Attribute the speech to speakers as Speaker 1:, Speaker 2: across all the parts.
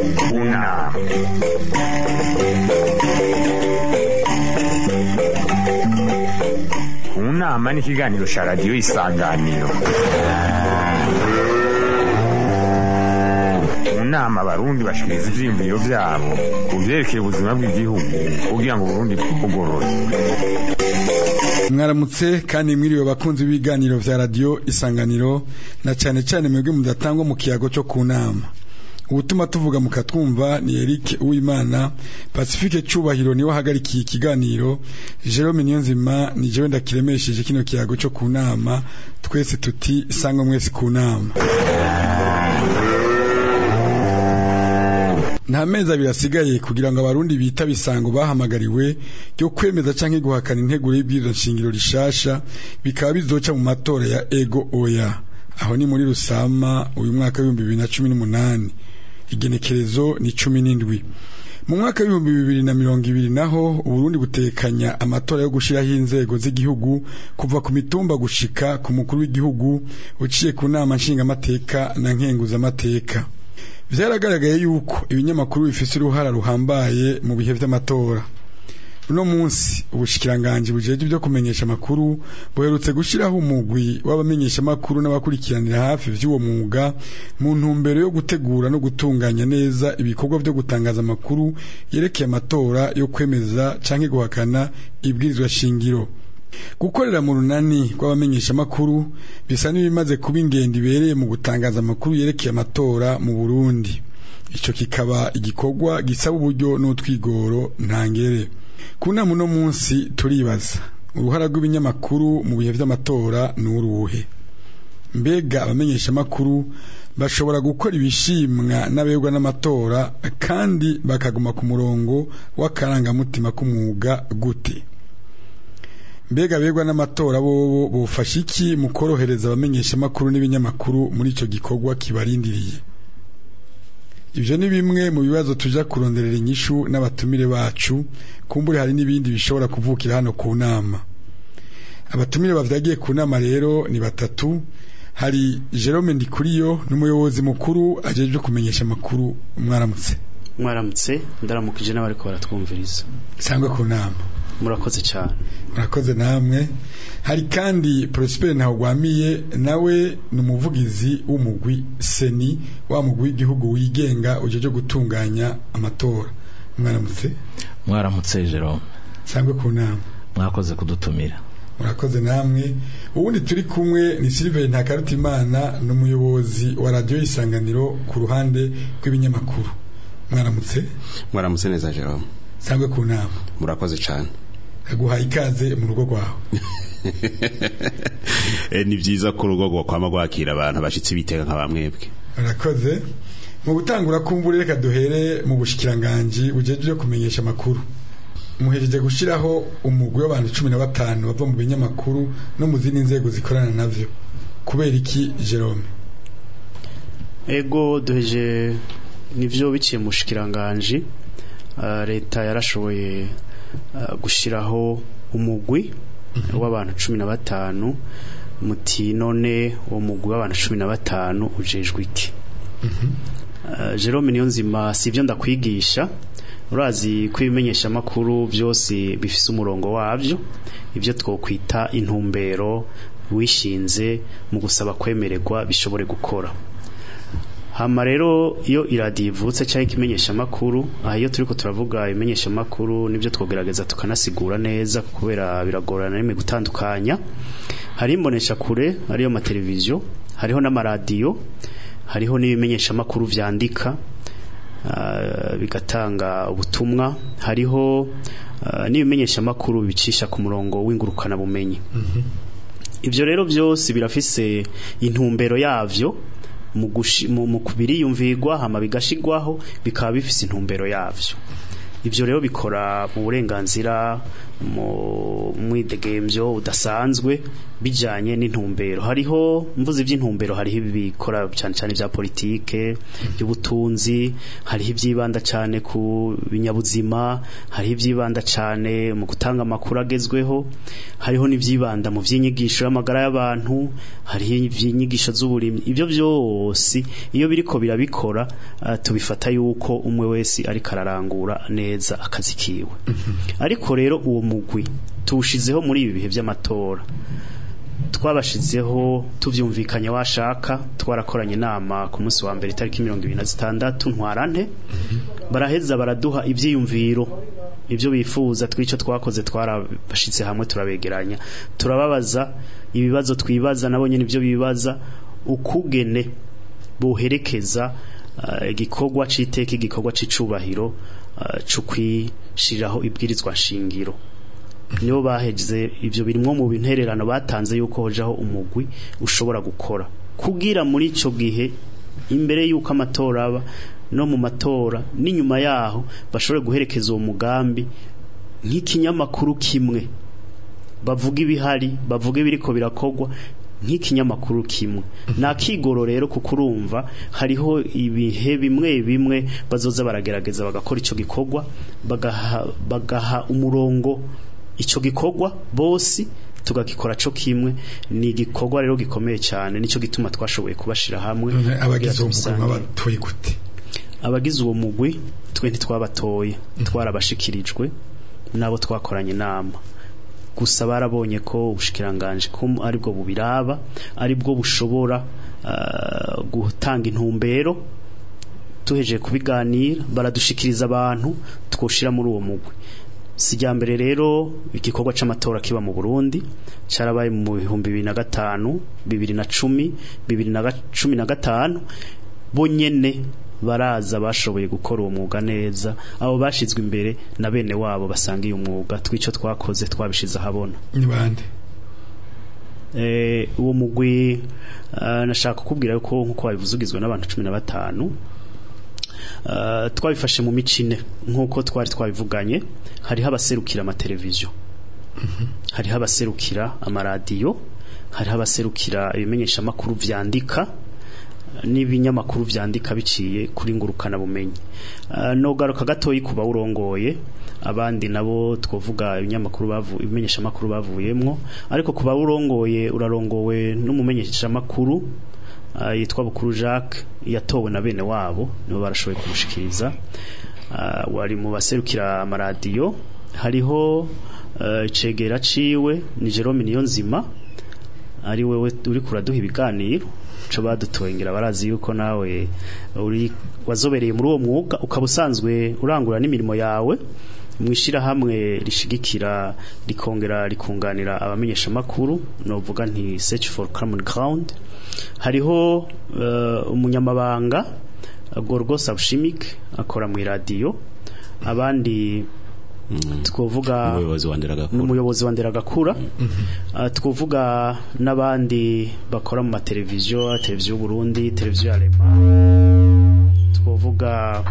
Speaker 1: kunama kunama ni ikiganiro cya radiyo isanganiro mu nama abarundi bashikiriza ivyiyumviro vyabo ku vyerekeye ubuzima bw'igihugu kugira ngo uburundi bwugorore
Speaker 2: mwaramutse kandi mwiriwe bakunzi b'ibiganiro vya radiyo isanganiro na cane cane mwebwe mudatangwa mu kiyago co ku nama ubutuma tuvuga mukatwumva ni Eric Uwimana Pacifique Cubahiro niwe ahagarikiye ikiganiro Jerome Niyonzima ni jewe ndakiremesheje kino kiyago co ku nama twese tuti sangwa mwese ku nama nta mezi abiri asigaye kugira ngo abarundi bita bisango bahamagariwe ryo kwemeza canke guhakana integuro y'ibwirizwa nshingiro rishasha bikaba bizoca mu matora ya ego oya aho ni muri rusama uyu mwaka w'ibihumbi bibiri na cumi n'umunani igenekerezo ni cumi n'indwi mu mwaka w'ibihumbi bibiri na mirongo ibiri naho uburundi butekanya amatora yo gushiraho inzego z'igihugu kuva ku mitumba gushika ku mukuru w'igihugu uciye ku nama nshingamateka na nkenguzamateka vyaragaragaye yuko ibinyamakuru bifise uruhara ruhambaye mu bihe vy'amatora uno munsi ubushikiranganji bujeje ibyo kumenyesha amakuru buherutse gushiraho umugwi w'abamenyesha amakuru n'abakurikiranira hafi vy'uwo mwuga mu ntumbero yo gutegura no gutunganya neza ibikorwa vyo gutangaza amakuru yerekeye amatora yo kwemeza canke guhakana ibwirizwa shingiro gukorera mu runani rw'abamenyesha amakuru bisa n'ibimaze kuba ingendo ibereye mu gutangaza amakuru yerekeye amatora mu Burundi ico kikaba igikorwa gisaba uburyo n'utwigoro ntangere ku nama uno munsi turibaza uruhara rw'ibinyamakuru mu bihe vy'amatora ni uruhe mbega abamenyesha amakuru bashobora gukora ibishimwa n'abegwa n'amatora kandi bakaguma ku murongo w'akarangamutima k'umwuga gute mbega abegwa n'amatora bobo bofasha iki mu korohereza abamenyesha amakuru n'ibinyamakuru muri ico gikorwa kibarindiriye ivyo ni bimwe mu bibazo tuja kuronderera inyishu n'abatumire bacu kumbure hari n'ibindi bishobora kuvukira hano ku nama abatumire bavyagiye ku nama rero ni batatu hari Jerome Ndikuriyo n'umuyobozi mukuru ajejwe kumenyesha amakuru mwaramutse
Speaker 3: mwaramutse ndaramukije n'abariko baratwumviriza
Speaker 2: sangwe ku nama
Speaker 3: murakoze cyane
Speaker 2: murakoze namwe hari kandi Prosper Ntawugwamiye nawe ni umuvugizi w'umugwi seni wa mugwi w'igihugu wigenga ujeje gutunganya amatora mwaramutse
Speaker 4: mwaramutse Jerome
Speaker 2: sangwe ku nama
Speaker 4: mwakoze kudutumira
Speaker 2: murakoze namwe ubundi turi kumwe ni Silver Ntakarutimana ni umuyobozi wa radio isanganiro ku ruhande rw'ibinyamakuru mwaramutse
Speaker 5: mwaramutse neza Jerome
Speaker 2: sangwe ku nama
Speaker 5: murakoze cyane
Speaker 2: aguhaye ikaze mu rugo rwawe
Speaker 5: ni byiza ko urugo rwo kwama rwakira abantu bashitse bitega nka bamwebwe
Speaker 2: murakoze mu gutangura kumbura reka duhere mu bushikiranganji bujeje kumenyesha amakuru muhejeje gushiraho umugwi w'abantu cumi na batanu bava mu binyamakuru no mu zindi nzego zikorana navyo kubera iki Jerome
Speaker 3: ego duheje nivyo biciye mu bushikiranganji leta yarashoboye gushiraho umugwi w'abantu cumi na batanu muti none uwo mugwi w'abantu cumi na batanu ujejwe iki Jerome niyo nzima si ibyo ndakwigisha urazi ko ibimenyeshamakuru byose bifise umurongo wabyo ibyo twokwita intumbero wishinze mu gusaba kwemererwa bishobore gukora hama rero iyo iradiyo ivutse cyangwa ikimenyeshamakuru aha iyo turiko turavuga ibimenyeshamakuru nibyo twogerageza tukanasigura neza kubera biragorana rimwe gutandukanya hari imbonesha kure ariyo amateleviziyo hariho n'amaradiyo hariho n'ibimenyeshamakuru vyandika bigatanga ubutumwa hariho n'ibimenyeshamakuru bicisha ku murongo w'ingurukana bumenyi ibyo rero byose birafise intumbero yavyo mu biriyumvirwa hama bigashigwaho bikaba bifise intumbero yavyo ibyo rero bikora mu burenganzira mu mwidegemvyo udasanzwe bijanye n'intumbero hariho mvuze iby'intumbero hariho ibikora cyane cyane bya politike y'ubutunzi hariho ibyibanda cyane ku binyabuzima hariho ibyibanda cyane mu gutanga amakuru agezweho hariho n'ibyibanda mu by'inyigisho y'amagara y'abantu hariho iby'inyigisho z'uburimyi ibyo byose iyo biriko birabikora uh, tubifata yuko umwe wese ariko ararangura neza akazi kiwe ariko rero uwo mugwi tuwushizeho muri ibi bihe by'amatora twabashizeho tuvyumvikanye washaka twarakoranye inama ku munsi wa mbere itariki mirongo ibiri na zitandatu ntwarante baraheza baraduha ivyiyumviro ibyo bifuza tw'ico twakoze twarabashitse hamwe turabegeranya turababaza ibibazo twibaza nabo nyene ibyo bibaza ukugene boherekeza igikorwa uh, c'iteka igikorwa c'icubahiro uh, co kwishiriraho ibwirizwa shingiro nibo baheze ivyo birimwo mu bintererano batanze yuko hojaho umugwi ushobora gukora kugira muri ico gihe imbere yuko amatora aba no mu matora n'inyuma yaho bashobore guherekeza uwo mugambi nk'ikinyamakuru kimwe bavuga ibihari bavuga ibiriko birakogwa nk'ikinyamakuru kimwe nakigoro rero kuko urumva hariho ibihe bimwe bimwe bazoza baragerageza bagakora ico gikorwa bagaha, bagaha umurongo ico gikorwa bose tugakikora co kimwe ni igikorwa rero gikomeye cyane nico gituma twashoboye kubashira hamwe
Speaker 2: abagize uwo mugwi batoye gute
Speaker 3: abagize uwo mugwi twe ntitwabatoye twarabashikirijwe nabo twakoranye inama gusa barabonye ko ubushikiranganje ko aribwo bubiraba aribwo bushobora uh, gutanga intumbero tuhejeje kubiganira baradushikiriza abantu twoshira muri uwo mugwi sijya mbere rero igikorwa c'amatora kiba mu Burundi carabaye mu bihumbi bibiri na gatanu bibiri na cumi bibiri na cumi na gatanu bo nyene baraza bashoboye gukora uwo mwuga neza abo bashizwe imbere na bene wabo basangiye umwuga twico twakoze twabishize ahabona
Speaker 2: ni bande
Speaker 3: eh uwo mugwi uh, nashaka kukubwira yuko nkuko wabivuzugizwe n'abantu 15 uh, twabifashe mu micine nkuko twari twabivuganye hariho abaserukira amateleviziyo hariho abaserukira amaradiyo hariho abaserukira ibimenyesha makuru vyandika n'ibinyamakuru vyandika biciye kuri ngurukana bumenyi uh, no garuka gatoyi kuba urongoye abandi nabo twovuga ibinyamakuru bavu ibimenyesha makuru bavuyemwo ariko kuba urongoye urarongowe n'umumenyesha makuru uh, yitwa Bukuru Jacques yatowe na bene wabo nibo barashoboye kumushikiriza uh, wari mu baserukira amaradiyo hariho uh, icegera ciwe ni Jerome Niyonzima ari wewe uri kuraduha ibiganiro co badutoyingira barazi yuko nawe uri wazobereye muri uwo mwuga ukaba usanzwe urangura n'imirimo yawe mwishira hamwe rishigikira rikongera rikunganira abamenyesha makuru novuga nti search for common ground hariho uh, umunyamabanga Gorgos Abshimik akora mu radio abandi twovuga n'umuyobozi wa Nderagakura twovuga n'abandi bakora mu mateleviziyo televiziyo y'u Burundi televiziyo ya Lema twovuga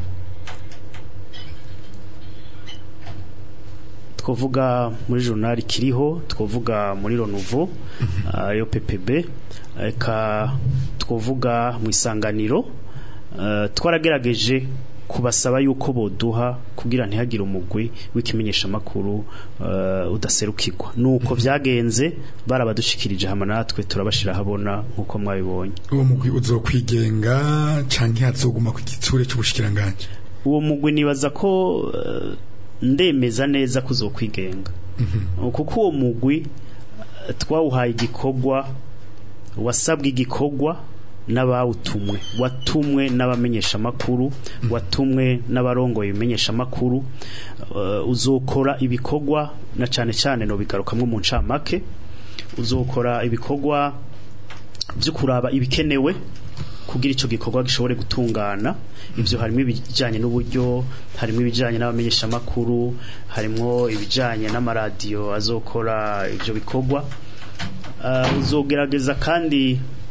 Speaker 3: twovuga muri journal kiriho twovuga muri Ronuvo yo PPB eka twovuga mu isanganiro twaragerageje kubasaba yuko boduha kugira ntihagire umugwi w'ikimenyesha makuru uh, udaserukirwa nuko vyagenze barabadushikirije hama natwe turabashira habona nkuko mwabibonye
Speaker 2: uwo mugwi uzokwigenga canke hazoguma ku gitsure c'ubushikiranganje
Speaker 3: uwo mugwi nibaza ko uh, ndemeza neza kuzokwigenga mm -hmm. kuko uwo mugwi uh, twawuhaye igikorwa wasabwe igikorwa n'abawutumwe watumwe n'abamenyesha makuru watumwe n'abarongoye ibimenyesha makuru uh, uzokora ibikorwa na cane cane no bigarukamwe mu ncamake uzokora ibikorwa byo kuraba ibikenewe kugira ico gikorwa gishobore gutungana ivyo harimo ibijanye n'uburyo harimo ibijanye n'abamenyesha makuru harimo ibijanye n'amaradiyo azokora ivyo bikorwa uh, uzogerageza kandi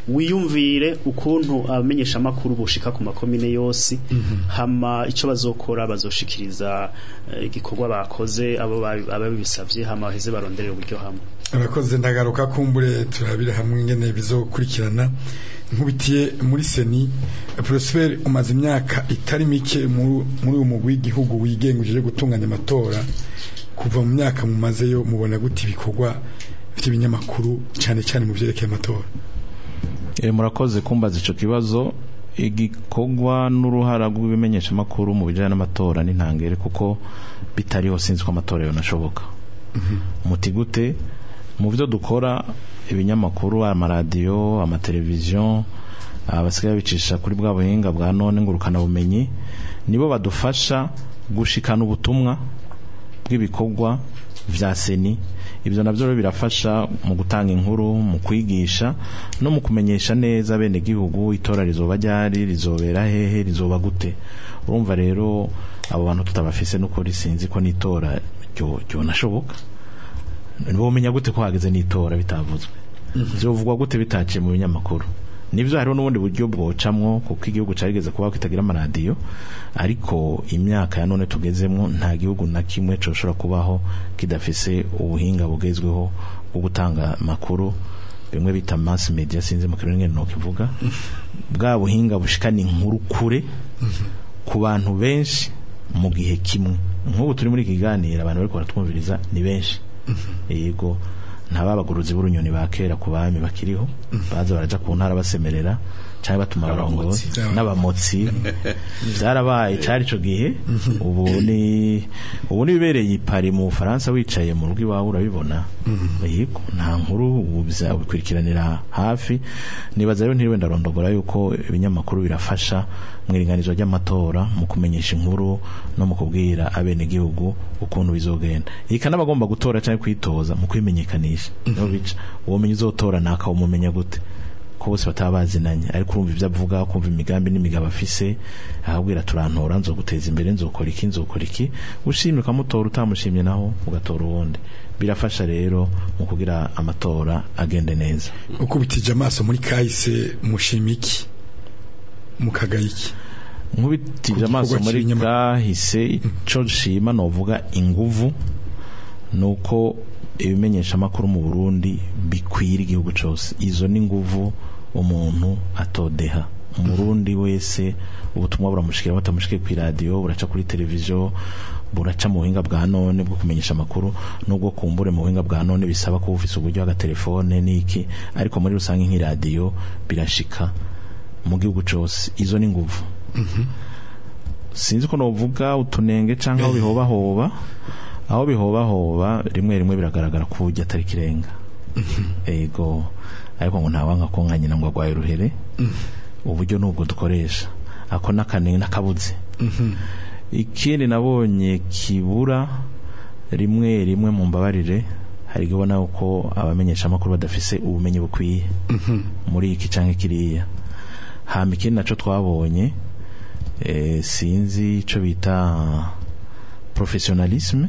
Speaker 3: wiyumvire ukuntu abamenyesha makuru bushika ku makomine yose hama ico bazokora bazoshikiriza eh, igikorwa bakoze abo babi- ababisavye hama baheze baronderera uburyo hamwe
Speaker 2: abakoze ndagaruka kumbure turabira hamwe ingene bizokurikirana nkubitiye muri seni Prosper umaze imyaka itari mike mu- muri uyu mugwi w'igihugu wigenga uje gutunganya amatora kuva mu myaka mumazeyo mubona gute ibikorwa by'ibinyamakuru cyane cyane mu byerekeye amatora
Speaker 4: Eh, murakoze kumbaza ico kibazo igikorwa n'uruhara rw'ibimenyeshamakuru mu bijanye n'amatora n'intangere kuko bitariho sinzi ko amatora yonashoboka muti gute mu byo dukora ibinyamakuru amaradiyo amateleviziyo abasigaye bicisha kuri bwa buhinga bwa none ngurukana bumenyi nibo badufasha gushikana ubutumwa bw'ibikorwa vya seni ibyo navyo rero birafasha mu gutanga inkuru mu kwigisha no mu kumenyesha neza bene gihugu itora rizoba ryari rizobera hehe rizoba gute urumva rero abo bantu tutabafise n'ukuri sinzi ko n'itora ryo ryonashoboka bomenya gute ko hageze n'itora bitavuzwe vyovugwa gute bitaciye mu binyamakuru nivyo hariho n'ubundi buryo bwocamwo kuko igihugu carigeze kubaho kitagira amaradiyo ariko imyaka ya none tugezemwo nta gihugu na kimwe coshobora kubaho kidafise ubuhinga bugezweho bwo gutanga amakuru bimwe bita mass media sinzi mu kirundi ngene nokivuga bwa buhinga bushikana inkuru kure ku bantu benshi mu gihe kimwe nk'ubu turi muri iki kiganiro abantu bariko baratwumviriza ni benshi yego nta babaguruzi b'urunyoni ba kera ku bami bakiriho baza baraja ku ntara basemerera cyangwa batuma abarongozi n'abamotsi byarabaye cyari ico gihe ubu ni ubu nibereye ipari mu Faransa wicaye mu rugo iwawe urabibona yego nta nkuru ubu bizabikurikiranira hafi nibaza rero ntiriwe ndarondogora yuko ibinyamakuru birafasha mu iringanizo ry'amatora mu kumenyesha inkuru no mu kubwira abenegihugu ukuntu bizogenda ika n'abagomba gutora cyangwa kwitoza mu kwimenyekanisha niho bica uwo menya uzotora naka umumenya gute ko bose bataba bazinanye ariko urumva ibyo avuga kumva imigambi n'imigabo afise ahabwira turantora nzoguteza imbere nzokora iki nzokora iki ushimye ukamutora utamushimye naho ugatora uwundi birafasha rero mu kugira amatora agende neza
Speaker 2: ukubitije amaso muri kahise mushima iki mukagaye iki
Speaker 4: nkubitije
Speaker 2: Ku
Speaker 4: amaso
Speaker 2: gikorwa
Speaker 4: muri
Speaker 2: cy'ibinyama-
Speaker 4: kahise ico nshima novuga inguvu nuko ibimenyeshamakuru mu Burundi bikwira igihugu cose izo ni nguvu umuntu atodeha umurundi wese ubutumwa buramushikira batamushike ku radio buraca kuri televiziyo buraca mu buhinga bwa none bwo kumenyesha amakuru nubwo kumbure mu buhinga bwa none bisaba ko ufise uburyo agatelefone niki ariko muri rusange nk'iradiyo birashika mu gihugu cose izo ni nguvu sinzi ko novuga utunenge canke aho bihobahoba aho bihobahoba rimwe rimwe biragaragara ko urya atari kirenga ego ariko ngo ntawanga ko nka nyina ngo agwaye uruhere uburyo nubwo dukoresha ako n'akanenge n'akabuze ikindi nabonye kibura rimwe rimwe mu mbabarire hari igihe ubona ko abamenyeshamakuru badafise ubumenyi bukwiye muri iki canke kiriya hama ikindi naco twabonye eh, sinzi ico bita professionalisme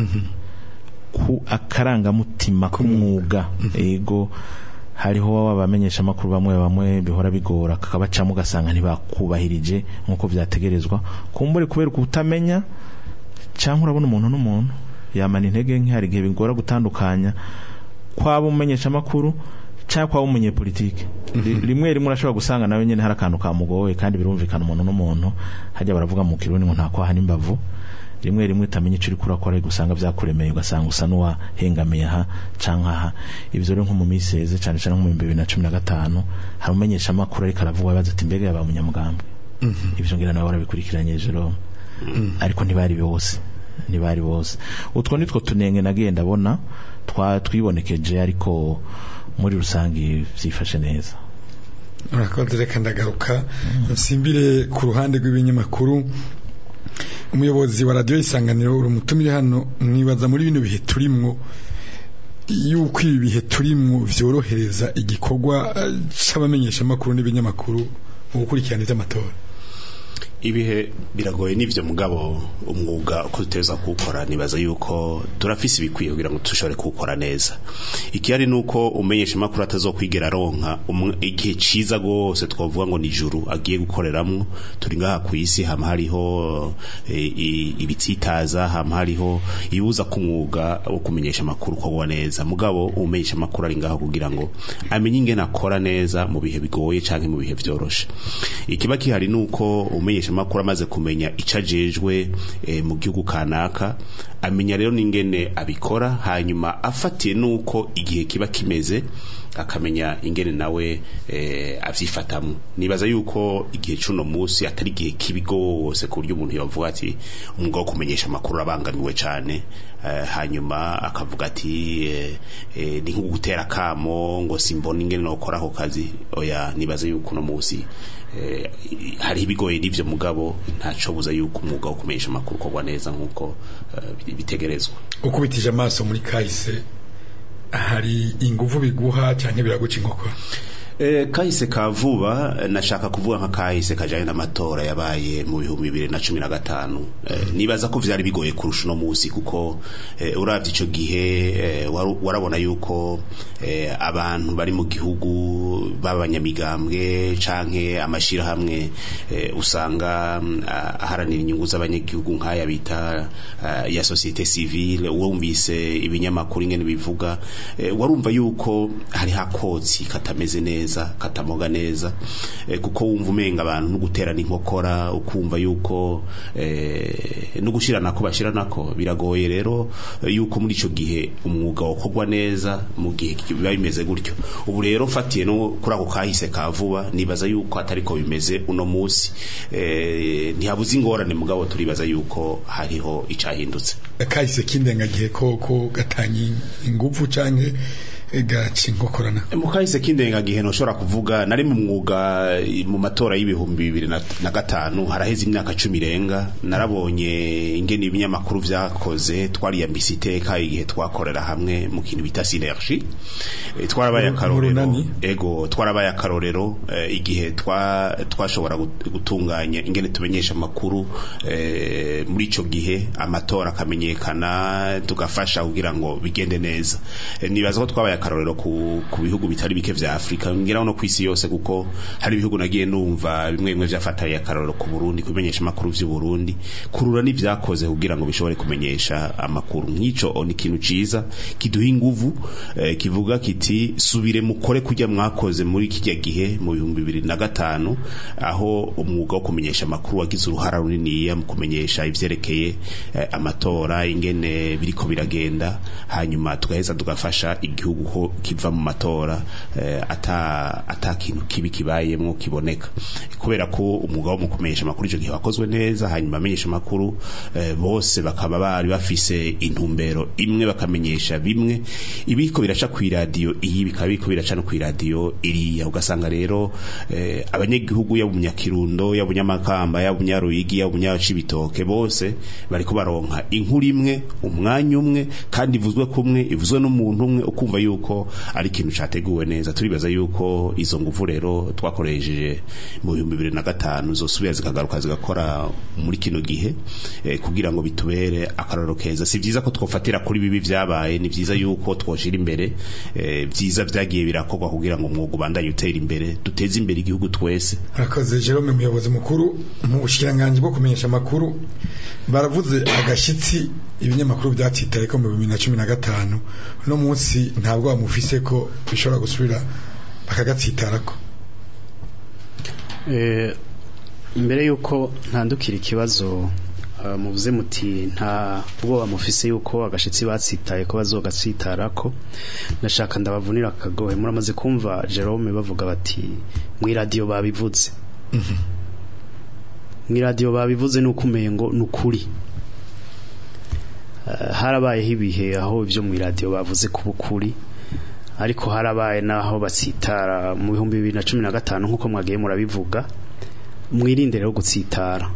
Speaker 4: ku akarangamutima k'umwuga ego hariho abamenyesha amakuru bamwe bamwe bihora bigora kakabacamo ugasanga ntibakubahirije nk'uko vyategerezwa kumbure kubera kutamenya cyangwa urabona umuntu n'umuntu yamana intege nke hari igihe bigora gutandukanya kwaba umumenyesha amakuru cyangwa kwaba umunyepolitike Ri- rimwe rimwe urashobora gusanga nawe nyene hari akantu kamugoye kandi birumvikana umuntu n'umuntu hajya baravuga mu kirundi ngo nta kwaha n'imbavu rimwe rimwe utamenya icyo uri kurakora usanga byakuremeye ugasanga usa n'uwahengamiye aha canke aha ivyo rero nko mu minsi heze cane cane nko mu bihumbi bibiri na cumi na gatanu hari umumenyesha amakuru ariko aravuga abaza ati mbega yaba munyamugambwe ivyo ngira nawe warabikurikiranye Jerome ariko ntibari bose ntibari bose utwo nitwo tunenge nagiye ndabona twa twibonekeje ariko muri rusange vyifashe neza
Speaker 2: urakoze reka ndagaruka nsimbire ku ruhande rw'ibinyamakuru umuyobozi wa radiyo isanganiro uri umutumire hano mwibaza muri bino bihe turimwo yuko ibi bihe turimwo vyorohereza igikorwa eh, c'abamenyeshamakuru n'ibinyamakuru mu gukurikirana ivy'amatora
Speaker 5: ibihe biragoye n'ivyo mugabo umwuga uko tuteza kuwukora nibaza yuko turafise ibikwiye kugira ngo dushobore kuwukora neza ikihari nuko umenyesha makuru atazokwigera aronka umwe- igihe ciza gose twavuga ngo ni juru agiye gukoreramwo turi ngaha ku isi hama hariho eh, i- ibitsitaza hama hariho ibuza ku mwuga wo kumenyesha amakuru ukorwa neza mugabo umenyesha amakuru ari ngaho kugira ngo amenye ingene akora neza mu bihe bigoye canke mu bihe vyoroshe ikiba kihari nuko umenyesha amakuru amaze kumenya ico ajejwe eh, mu gihugu kanaka amenya rero n'ingene abikora hanyuma afatiye nuko igihe kiba kimeze akamenya ingene nawe eh, avyifatamwo nibaza yuko igihe cuno musi atari igihe kibi gose ku buryo umuntu yavuga ati umwuga wo kumenyesha amakuru urabangamiwe cane eh, hanyuma akavuga ati eh, eh, ni nko gutera kamo ngo simbona ingene nokora ako kazi oya nibaza yuko uno musi eh, hariho ibigoye n'ivyo mugabo ntaco buza yuko umwuga wo kumenyesha amakuru ukorwa neza nk'uko eh, bitegerezwa
Speaker 2: ukubitije amaso muri kahise hari inguvu biguha cyangwa biraguca inkokora
Speaker 5: Eh, kahise ka vuba eh, nashaka kuvuga nka kahise kajanye n'amatora yabaye mu bihumbi bibiri na cumi na gatanu eh, nibaza ko vyari bigoye kurusha uno musi kuko eh, uravye ico gihe eh, waru- warabona yuko eh, abantu bari mu gihugu b'abanyamigambwe canke amashirahamwe eh, usanga mm, ah, aharanira inyungu z'abanyagihugu nk'aya bita ah, ya societe civile wumvise ibinyamakuru ingene bivuga eh, warumva yuko hari hakotsi katameze neza katamoga neza eh, kuko wumva umenga abantu no guterana inkokora ukumva yuko eh, no gushiranako bashiranako biragoye rero eh, yuko muri ico gihe umwuga wokorwa neza mu gihe biba bimeze gutyo ubu rero mfatiye no kuri ako kahise ka vuba nibaza yuko atariko bimeze uno musi eh, ntihabuze ingorane mugabo turibaza yuko hariho icahindutse
Speaker 2: kahise k'indengagihe ko ko gatanye inguvu canke gaca inkokorana
Speaker 5: mu kahise k'indengagihe ntushobora kuvuga nari mu mwuga eh, mu matora y'ibihumbi bibiri na na gatanu haraheze imyaka cumi irenga narabonye ingene ibinyamakuru vyakoze twariyambise iteka igihe twakorera hamwe mu kintu bita synergie Eh, twarabaye
Speaker 2: Mu- mu
Speaker 5: akarorero
Speaker 2: runani?
Speaker 5: ego twarabaye akarorero eh, igihe twa twashobora gut- gutunganya ingene tumenyesha amakuru eh, muri ico gihe amatora akamenyekana tugafasha kugira ngo bigende neza Eh, nibaza ko twabaye akarorero ku, ku bihugu bitari bike vya Afrika ngira no kwisi yose kuko hari ibihugu nagiye numva bimwe bimwe vyafataye akarorero ku Burundi kumenyesha amakuru vy'u Burundi kurura n'ivyakoze kugira ngo bishobore kumenyesha amakuru nk'ico ni ikintu ciza kiduha inguvu eh, kivuga kiti subire mukore kujya mwakoze muri kijya gihe mu bihumbi bibiri na gatanu aho umwuga wo kumenyesha amakuru wagize uruhara runiniya mu kumenyesha ivyerekeye eh, amatora ingene biriko biragenda hanyuma tugaheza tugafasha igihugu ko kiva mu matora eh, ata ata kintu kibi kibayemwo kiboneka kubera ko umwuga wo mu kumenyesha amakuru ico gihe wakozwe neza hanyuma amenyesha amakuru eh, bose bakaba bari bafise intumbero imwe bakamenyesha bimwe ibiko biraca ku iradiyo iyi bikaba biko biraca no ku iradiyo iriya ugasanga rero eh, abanyagihugu yaba umunyakirundo yaba umunyamakamba yaba umunyaruyigi yaba umunyacibitoke bose bariko baronka inkuru imwe umwanya umwe kandi ivuzwe kumwe ivuzwe n'umuntu umwe ukumva yuko ari ikintu categuwe neza turibaza yuko izo nguvu rero twakoresheje mu bihumbi bibiri na gatanu zosubira zikagaruka zigakora muri kino gihe eh, kugira ngo bitubere akarorero keza si vyiza ko twofatira kuri bibi vyabaye ni vyiza yuko twoshira imbere eh, vyiza vyagiye birakorwa kugira ngo umwuga ubandanye utera imbere duteze imbere igihugu twese
Speaker 2: Arakoze Jerome umuyobozi mukuru mu bushikiranganje bwo kumenyesha amakuru baravuze agashitsi ibinyamakuru byatitaye ko mu 2015 no munsi ntabwo bamufise ko bishobora gusubira bakagatsitarako
Speaker 3: Eh, mbere yuko ntandukira ikibazo eh, muvuze muti nta ubwoba mufise yuko agashitsi batsitaye ko bazogatsitarako ndashaka ndabavunira akagohe muramaze kumva Jerome bavuga bati mu radio babivuze mu radio babivuze nuko umengo nukuri Eh, harabayeho ibihe aho ibyo mu radio bavuze kuba ukuri ariko harabaye naho batsitara mu bihumbi bibiri na cumi na gatanu nk'uko mwagiye murabivuga mwirinde rero gutsitara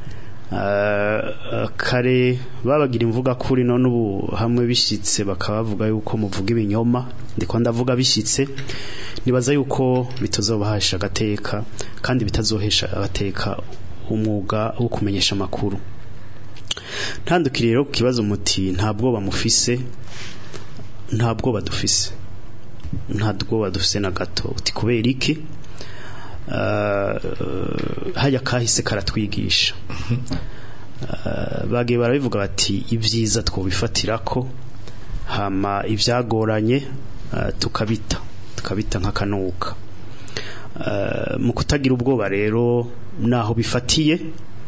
Speaker 3: Uh, kare babagira imvuga kuri none ubu hamwe bishitse bakaba bavuga yuko muvuga ibinyoma ndiko ndavuga bishitse nibaza yuko bitazobahesha agateka kandi bitazohesha agateka umwuga wo kumenyesha amakuru ntandukire rero ku kibazo muti nta bwoba mufise nta bwoba dufise nta bwoba dufise na gato uti kubera iki hajya kahise karatwigisha bagiye barabivuga bati ibyiza twobifatira ko hama ibyagoranye tukabita tukabita nk'akanuka mu kutagira ubwoba rero naho bifatiye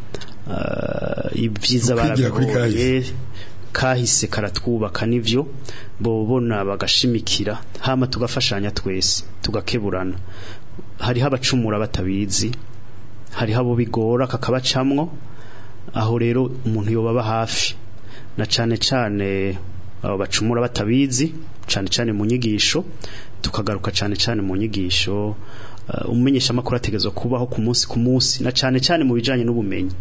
Speaker 3: ibyiza barabibonye kahise karatwubaka nivyo bobona bagashimikira hama tugafashanya twese tugakeburana hariho abacumura batabizi hariho abo bigora kakabacamwo aho rero umuntu yobaba hafi na cane cane abo bacumura batabizi cane cane mu nyigisho tukagaruka cane cane mu nyigisho umumenyesha makuru ategezwa kubaho ku munsi ku munsi na cane cane mu bijanye n'ubumenyi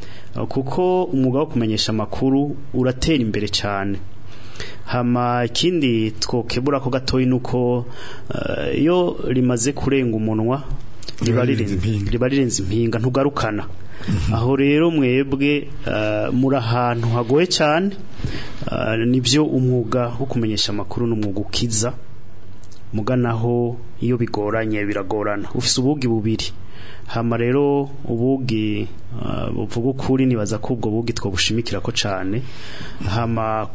Speaker 3: kuko umwuga wo kumenyesha amakuru uratera imbere cyane hama ikindi twokebura ko gatoyi nuko iyo rimaze kurenga umunwa riba rirenze impinga ntugarukana aho rero mwebwe muri ahantu hagoye cyane nibyo umwuga wo kumenyesha amakuru n'umwuga ukiza muganaho iyo bigoranye biragorana ufite ubugi bubiri hama rero ubugi buvuga ukuri nibaza ko ubwo bugi twabushimikira ko cyane hama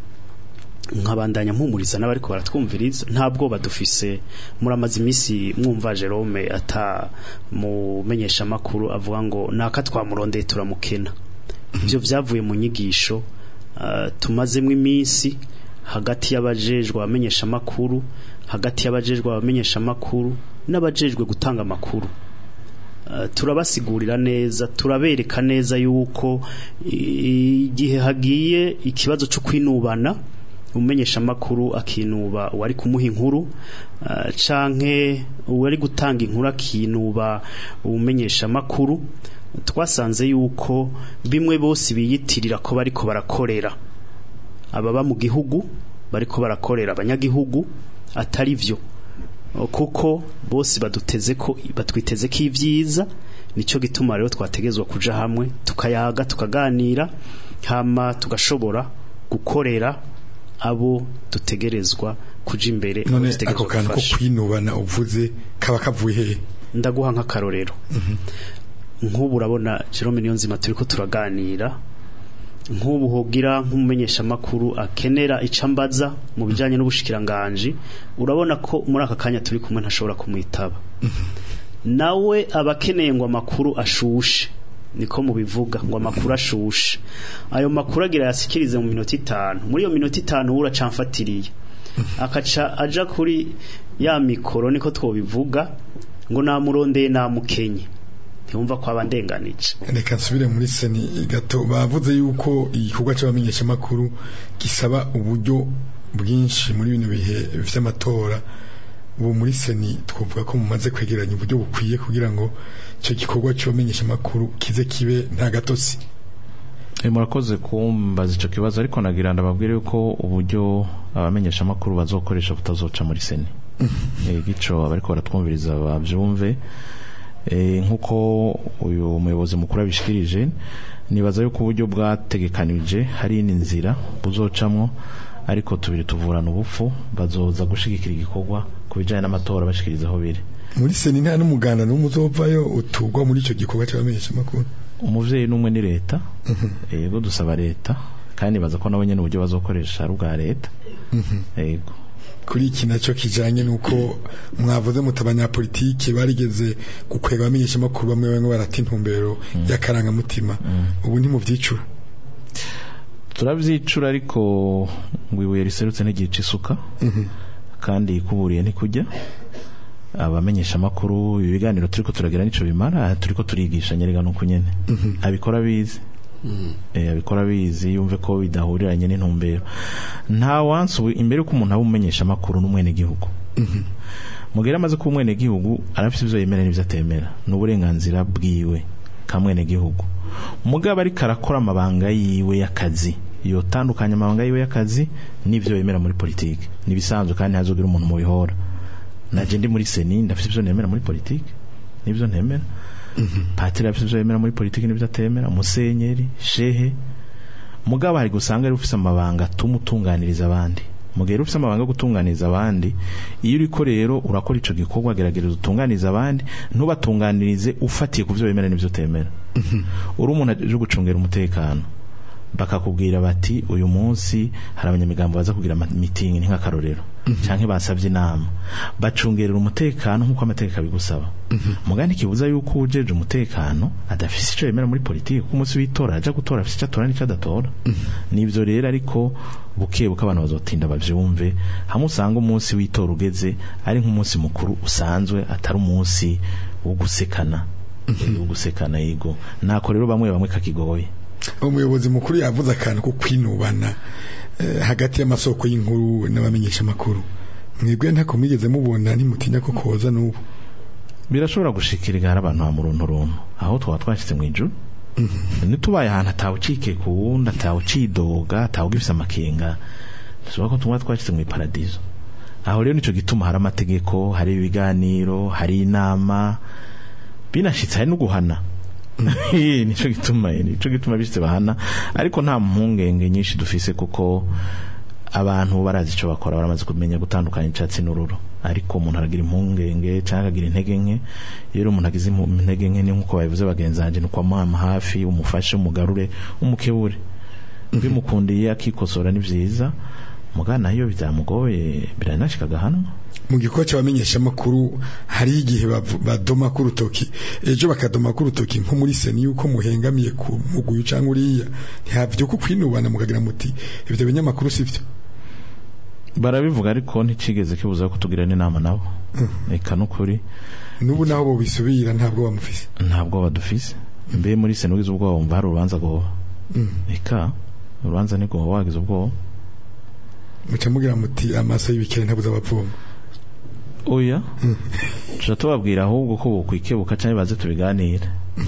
Speaker 3: nkabandanya mpumuriza n'abariko baratwumviriza nta bwoba dufise muramaze iminsi mwumva Jerome ata mumenyesha makuru avuga ngo naka twamurondeye turamukena ibyo byavuye mu nyigisho uh, tumazemo iminsi hagati y'abajejwe abamenyesha makuru hagati y'abajejwe abamenyesha makuru n'abajejwe gutanga amakuru turabasigurira neza turabereka neza yuko igihe hagiye ikibazo cyo kwinubana umenyesha amakuru akinuba uwari kumuha inkuru canke uwari gutanga inkuru akinuba umenyesha amakuru twasanze yuko bimwe bose biyitirira ko bariko barakorera ababa mu gihugu bariko barakorera abanyagihugu atari vyo kuko bose baduteze ko batwiteze ko ibyiza nicyo gituma rero twategezwa kuja hamwe tukayaga tukaganira hama tugashobora gukorera abo dutegerezwa kuja imbere
Speaker 2: none ako kantu ko kwinubana uvuze kaba kavuye hehe
Speaker 3: ndaguha nk'akarorero nk'ubu urabona Jerome Niyonzima turiko turaganira nk'ubu hogira nk'umumenyesha makuru akenera icambaza mu bijanye n'ubushikiranganje urabona ko muri aka kanya turi kumwe ntashobora kumwitaba nawe abakeneye ngo amakuru ashushe niko mubivuga ngo amakuru ashushe ayo makuru agira yasikirize mu minota itanu muri iyo minota itanu uracamfatiriye akaca aja kuri ya mikoro niko twobivuga ngo namurondeye namukenye ntiyumva ko abandenganije
Speaker 2: reka nsubire muri seni gato bavuze yuko igikorwa cy'abamenyeshamakuru gisaba uburyo bwinshi muri bino bihe vy'amatora ubu muri seni twavuga ko mumaze kwegeranya uburyo bukwiye kugira ngo icyo gikorwa cy'abamenyeshamakuru kize kibe nta gatosi
Speaker 4: murakoze kumbaza icyo kibazo ariko nagira ndababwire yuko uburyo abamenyeshamakuru bazokoresha butazoca muri seni gico abariko baratwumviriza bavyumve nk'uko uyu muyobozi mukuru abishikirije nibaza yuko uburyo bwategekanije hari n'inzira buzocamwo ariko tubiri tuvurana ubupfu bazoza gushigikira igikorwa ku bijyanye n'amatora bashikiriza aho biri
Speaker 2: muri seni nta n'umuganda n'umwe uzovayo utugwa muri icyo gikorwa cy'abamenyeshamakuru
Speaker 4: umuvyeyi n'umwe ni leta yego dusaba leta kandi baza ko nabo nyene uburyo bazokoresha ari ubwa leta yego
Speaker 2: kuri iki nacyo kijanye nuko mwavuze muti abanyapolitike barigeze gukwega abamenyeshamakuru bamwe bamwe barata intumbero y'akarangamutima ubu ntimuvyicura
Speaker 4: turavyicura ariko ngo ibuye riserutse ntigica isuka kandi kuburiye ntikujya abamenyesha makuru ibiganiro turiko turagira nico bimara turiko turigisha nyerega nuko nyene abikora bizi eh abikora bizi yumve ko bidahuriranye n'intumbero nta wansi imbere ko umuntu abumenyesha makuru n'umwene gihugu mugera amaze ku mwene gihugu arafite ivyo yemera n'ivyo atemera n'uburenganzira bwiwe ka mwene gihugu mugabo ariko arakora amabanga yiwe y'akazi yotandukanya amabanga yiwe y'akazi n'ivyo yemera muri politike nibisanzwe kandi hazogira umuntu mu bihora naje ndi muri seni ndafite ivyo nemera muri politike nivyo ntemera patiri afite ivyo yemera muri politiki n'ivyo atemera musenyeri shehe mugabo hari gusanga ari ufise amabanga atuma utunganiriza abandi mu gihe rero ufise amabanga yo gutunganiriza abandi iyo uriko rero urakora ico gikorwa gerageza utunganiriza abandi ntubatunganirize ufatiye ku vyo wemera n'ivyo utemera uri umuntu aje gucungera umutekano bakakubwira bati uyu munsi hari abanyamigambo baza kugira mitingi ni nk'akarorero canke basavye inama bacungerera umutekano nk'uko amategeko abigusaba mugani kibuza yuko ujeje umutekano adafise ico yemera muri politiki kuko umunsi w'itora aja gutora afise ico atora n'ico adatora nivyo rero ariko buke buke abantu bazotinda bavyumve hamwe usanga umunsi w'itora ugeze ari nk'umunsi mukuru usanzwe atari umunsi wo gusekana wo gusekana yego nako rero bamwe bamwe kakigoye
Speaker 2: umuyobozi mukuru yavuze akantu ko kwinubana eh, hagati y'amasoko y'inkuru n'abamenyesha amakuru mwebwe ntako mwigeze mubona ntimutinya ko koza n'ubu
Speaker 4: birashobora gushikira hari abantu hamurunturuntu aho twaba twashyize mu ijuru ntitubaye ahantu atawucike ku wundi atawucidoga atawugifise amakenga dushobora ko tumwa twashyize mu iparadizo aho rero nico gituma hari amategeko hari ibiganiro hari inama binashitse hari no guhana nico gituma nico gituma bishitse bahana ariko nta mpungenge nyinshi dufise kuko abantu barazi ico bakora baramaze kumenya gutandukanya icyatsi n'ururo ariko umuntu aragira impungenge cyangwa akagira intege nke rero umuntu agize impu- intege nke ni nkuko babivuze bagenzi banjye ni ukwamuhama hafi umufashe umugarure umukebure bimukundiye akikosora ni vyiza mugana iyo byamugoye biranashika agahanwa
Speaker 2: mu gikorwa cy'abamenyesha amakuru hariho igihe bavu- badoma ku rutoki ejo bakadoma ku rutoki nko muri seni yuko muhengamiye ku muguyu cyangwa uriya ntihavyuka kwinubana mukagira muti ibyo binyamakuru sivyo
Speaker 4: barabivuga ariko nticigeze kibuza ko tugira n'inama nabo reka nukuri
Speaker 2: n'ubu naho bo bisubira ntabwo bamufise
Speaker 4: ntabwo badufise mbe muri sena ugize ubwoba wumva hari urubanza goba
Speaker 2: Mm.
Speaker 4: reka urubanza ni goba wagize ubwoba
Speaker 2: muca mugira muti amaso y'ibikere ntabuze abavoma
Speaker 4: oya tuja tubabwira ahubwo ko bokwikebuka cyangwa baze tubiganire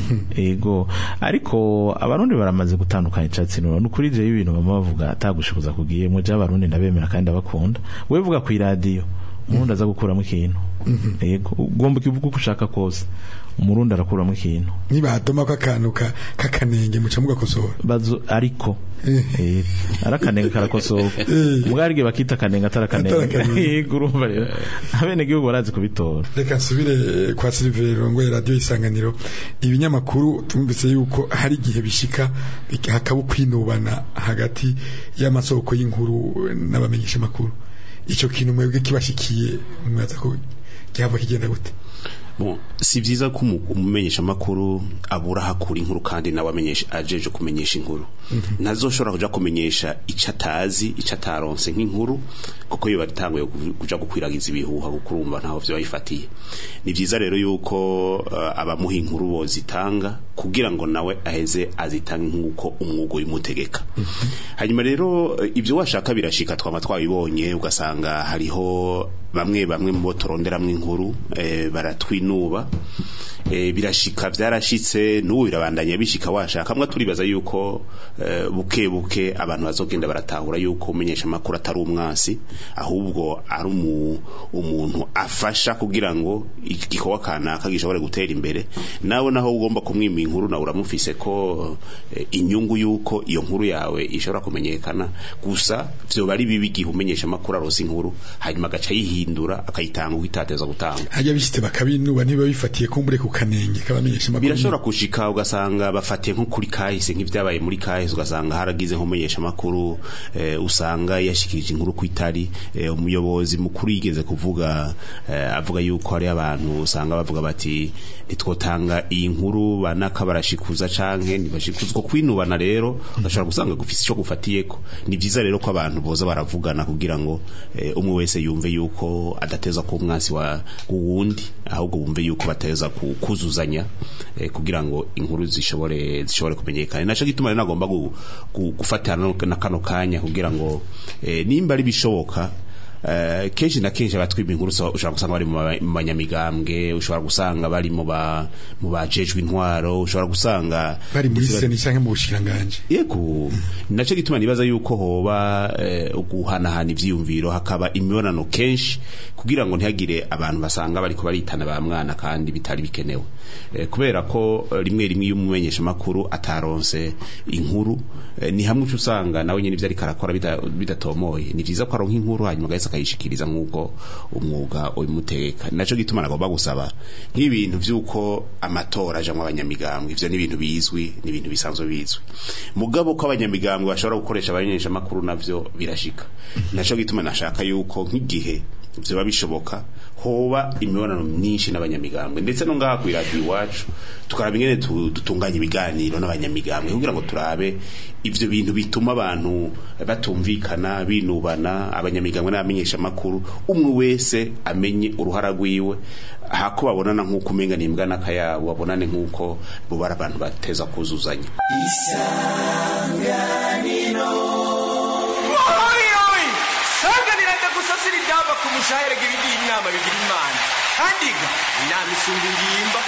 Speaker 4: ego ariko abarundi baramaze gutandukanya icyatsi n'ururo ni ukuri jewe ibintu bama bavuga atagushoboza kugiye muje abarundi ndabemera kandi ndabakunda we vuga ku iradiyo umurundi aza gukuramo ikintu ego ugomba ukivuga uko ushaka kose umurundi arakuramo ikintu
Speaker 2: nibadoma ko akantu ka- k'akanenge muca mugakosora
Speaker 4: bazo ariko eh arakanenga karakosoka
Speaker 2: Eh.
Speaker 4: mwarige bakita kanenga atarakanenga
Speaker 2: Atarakanenga.
Speaker 4: yego urumva rero abene gihugu barazi kubitora
Speaker 2: reka nsubire eh, kwa Silver Rongoye radio isanganiro ibinyamakuru tumvise yuko hari igihe bishika bik- hakaba kwinubana hagati y'amasoko y'inkuru n'abamenyesha makuru ico kintu mwebwe kibashikiye mwaza ko cyava kigenda gute
Speaker 5: Bon, si vyiza ko umu- umumenyesha makuru abura hakura inkuru kandi nawe amenyesha ajeje kumenyesha inkuru ntazoshobora kuja kumenyesha ico atazi ico ataronse nk'inkuru kuko iyo batanguye ku- kuja gukwiragiza ibihuha kuko urumva ntaho vyo bayifatiye ni vyiza rero yuko uh, abamuha inkuru bozitanga kugira ngo nawe aheze azitange nk'uko umwuga ubimutegeka hanyuma rero eh, ibyo washaka birashika twama twabibonye ugasanga hariho bamwe bamwe mu bo turonderamwo inkuru eh, baratwinuba eh, birashika byarashitse n'ubu birabandanya bishika washaka mwe turibaza yuko eh, buke buke abantu bazogenda baratahura yuko umenyesha amakuru atari umwasi ahubwo ari umu, umuntu afasha kugira ngo igikorwa kanaka gishobore gutera imbere nawe naho ugomba kumwima inkuru nawe uramufise ko eh, inyungu yuko iyo nkuru yawe ishobora kumenyekana gusa vyoba ari bibi igihe umenyesha amakuru arose inkuru hanyuma agaca yihindura akayitanga uko itateza gutanga
Speaker 2: hajya bishitse bakabinuba niba bifatiye kumbure ku kanenge k'abamenyesha makuru
Speaker 5: birashobora gushika ugasanga bafatiye nko kuri kahise nk'ibyabaye muri kahise ugasanga haragize nk'umumenyesha makuru eh, usanga yashikirije inkuru ku itari eh, umuyobozi mukuru yigeze kuvuga eh, avuga yuko hari abantu usanga bavuga bati ntitwotanga iyi nkuru banaka barashikuza canke ntibashikuzwa kwinubana rero ugashobora gusanga gufise ico gufatiyeko ni vyiza rero ko abantu boza baravugana kugira ngo eh, umwe wese yumve yuko adateza ku mwasi wa wundi ahubwo bumve yuko bateza ku- kuzuzanya eh, kugira ngo inkuru zishobore zishobore kumenyekana naco gituma rero nagomba gu- gu- gufatana no- na kano kanya kugira ngo eh, nimba ari bishoboka eh, kenshi na kenshi abatwimba inkuru so- ushobora gusanga bari mu ba- mu banyamigambwe ushobora gusanga bari mu ba mu bajejwe intwaro ushobora gusanga
Speaker 2: bari muri
Speaker 5: ndetse
Speaker 2: seni canke mu bushikiranganje
Speaker 5: yego naco gituma nibaza yuko hoba eh, guhanahana ivyiyumviro hakaba imibonano kenshi kugira ngo ntihagire abantu basanga bariko baritana ba mwana kandi bitari bikenewe eh, kubera ko eh, rimwe rimwe iyo umumenyesha makuru ataronse inkuru eh, ni hamwe uca usanga nawe nyene ivyo ariko arakora bida- bidatomoye ni vyiza ko aronka inkuru hanyuma agaheza akayishikiriza nk'uko umwuga ubimutegeka naco gituma nagomba gusaba nk'ibintu vy'uko amatora ajamwo abanyamigambwe ivyo ni ibintu bizwi ni ibintu bisanzwe bizwi mugabo ko abanyamigambwe bashobora gukoresha abamenyesha makuru navyo birashika naco gituma nashaka yuko nk'igihe vyoba bishoboka hoba imibonano myinshi n'abanyamigambwe ndetse no ngaha kw'iradiyo iwacu tukaraba ingene tu- dutunganya ibiganiro n'abanyamigambwe kugira ngo turabe ivyo bintu bituma abantu batumvikana binubana abanyamigambwe n'abamenyesha makuru umwe wese amenye uruhara rwiwe hako babonana nk'uko umenga nimbwa n'akayabo babonane nk'uko bo bari abantu bateza kuzuzanya
Speaker 6: oyi sanganira ndagusasira ibyava ku mushahere ibigira inama bigira imana kandi ga inama isumba ingimba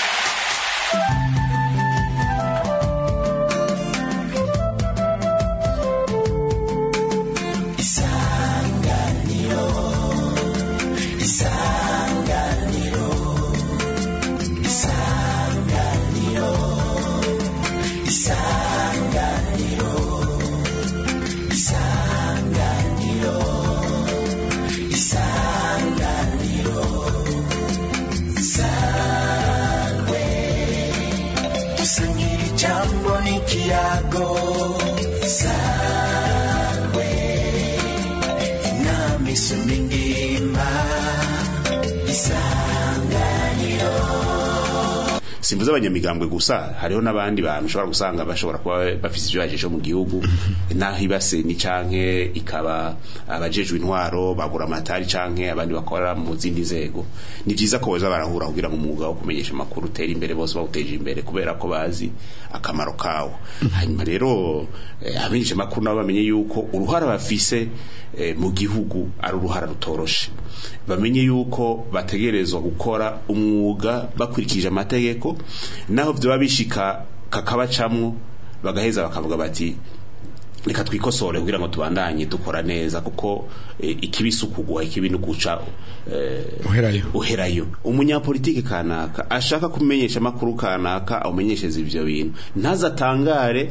Speaker 7: dusangira ijambo n'ikiyago sawe inama isumba ingimba isanganiro
Speaker 5: simvuze abanyamigambwe gusa hariho n'abandi bantu ushobora gusanga bashobora kuba bafise ivyo bajeje mu gihugu naho ibase ni canke ikaba abajejwe intwaro bagura amatari canke abandi bakora mu zindi nzego ni vyiza ko boza barahura kugira ngo umwuga wo kumenyesha amakuru utere imbere bose bawuteje imbere kubera ko bazi akamaro kawo hanyuma rero eh, abenshi makuru nabo bamenye yuko uruhara bafise eh, mu gihugu ari uruhara rutoroshe bamenye yuko bategerezwa gukora umwuga bakurikije amategeko naho vyoba bishika kakabacamwo bagaheza bakavuga bati reka twikosore kugira ngo tubandanye dukora neza kuko eh, ikibi si ukugwa ikibi ni ukuca eh,
Speaker 2: uherayo
Speaker 5: uherayo umunyapolitiki kanaka ashaka kumenyesha amakuru kanaka awumenyesheza ivyo bintu ntazatangare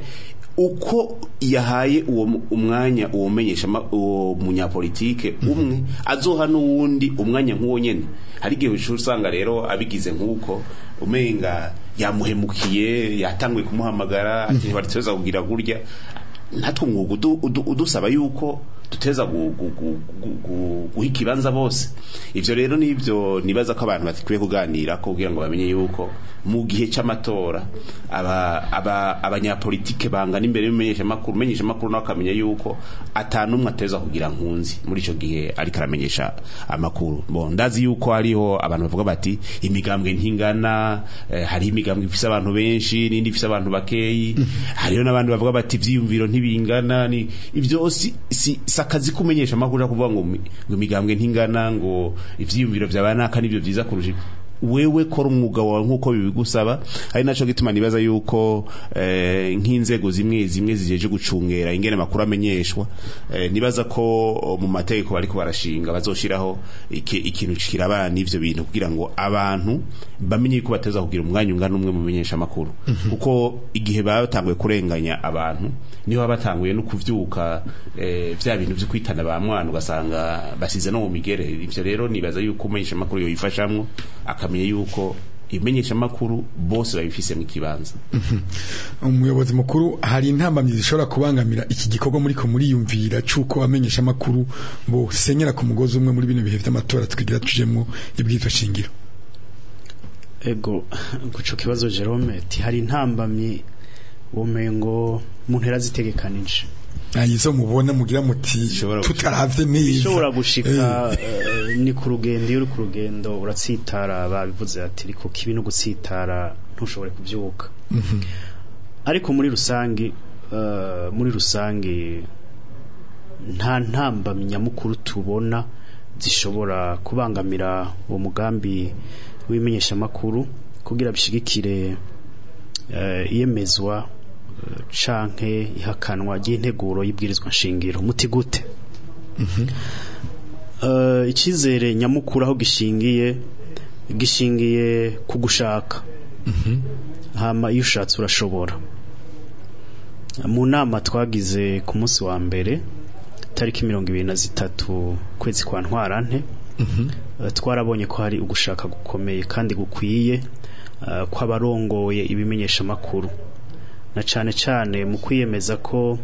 Speaker 5: uko yahaye uwo mu- umwanya uwo menyesha ama- uwo munyapolitike umwe azoha n'uwundi umwanya nk'uwo nyene hari igihe ushobora usanga rero abigize nk'uko umenga yamuhemukiye yatanguye kumuhamagara ati barituza kugira gurya natwe umwuga udu- udu- udusaba yuko duteza gu- gu- gu- gu- gu- guha ikibanza bose ivyo rero nivyo nibaza ko abantu bakwiye kuganira ko kugira ngo bamenye yuko mu gihe c'amatora aba aba abanyapolitike bangana imbere y'umenyesha makuru umenyesha makuru nawe akamenya yuko atanumwe ateza kugira nkunzi muri ico gihe ariko aramenyesha amakuru bon ndazi yuko hariho abantu bavuga bati imigambwe ntingana eh, hariho imigambwe ifise abantu benshi n'indi ifise abantu bakeyi hariho n'abandi bavuga bati ivyiyumviro ntibingana ni ivyo si, si, si akazi kumenyesha amakuru yo kuvuga ngo mi- ngo imigambwe ntingana ngo ivyiyumviro vyabanaka nivyo vyiza kurusha wewe kora umwuga wawe nk'uko bibigusaba ari naco gituma nibaza yuko eh, nk'inzego zimwe zimwe zijeje gucungera ingene makuru amenyeshwa eh, nibaza ko mu mategeko bariko barashinga bazoshiraho iki- ikintu kirabana n'ivyo bintu kugira ngo abantu bamenye yuko bateza kugira umwanya ungana umwe mu menyesha makuru kuko igihe batanguye kurenganya abantu niho baba batanguye no kuvyuka eh, vya bintu vyo kwitana ba mwana ugasanga basize no mu migere ivyo rero nibaza yuko umenyesha makuru yoyifashamwo akamenya yuko imenyesha makuru bose babifise mu kibanza
Speaker 2: umuyobozi mukuru hari intambamyi zishobora kubangamira iki gikorwa muri ko muriyumvira c'uko amenyesha amakuru bo senyera ku mugozi umwe muri bino bihe vy'amatora twigira tujemwo ibwitwa shingiro
Speaker 3: ego guco kibazo Jerome ati hari intambamye umengo mu ntera zitegekanije
Speaker 2: ayizo mubona mugira muti
Speaker 5: Zishobora
Speaker 2: tutaravye neza
Speaker 3: ishobora gushika
Speaker 2: Eh,
Speaker 3: eh, ni ku rugendo iyo uri ku rugendo uratsitara babivuze ati ariko kibi no gutsitara ntushobore kuvyuka
Speaker 2: mhm.
Speaker 3: ariko muri rusange eh, muri rusange nta ntambamyi nyamukuru tubona zishobora kubangamira uwo mugambi w'imenyeshamakuru kugira bishigikire eh, iyemezwa eh, canke ihakanwa ry'integuro y'ibwirizwa nshingiro muti gute Eh, icyizere nyamukuru aho gishingiye gishingiye ku gushaka hama iyo ushatse urashobora mu nama twagize ku munsi wa mbere tariki mirongo ibiri na zitatu kwezi kwa ntwarante eh, twarabonye ko hari ugushaka gukomeye kandi gukwiye eh, kw'abarongoye ibimenyeshamakuru na cane cane mu kwiyemeza ko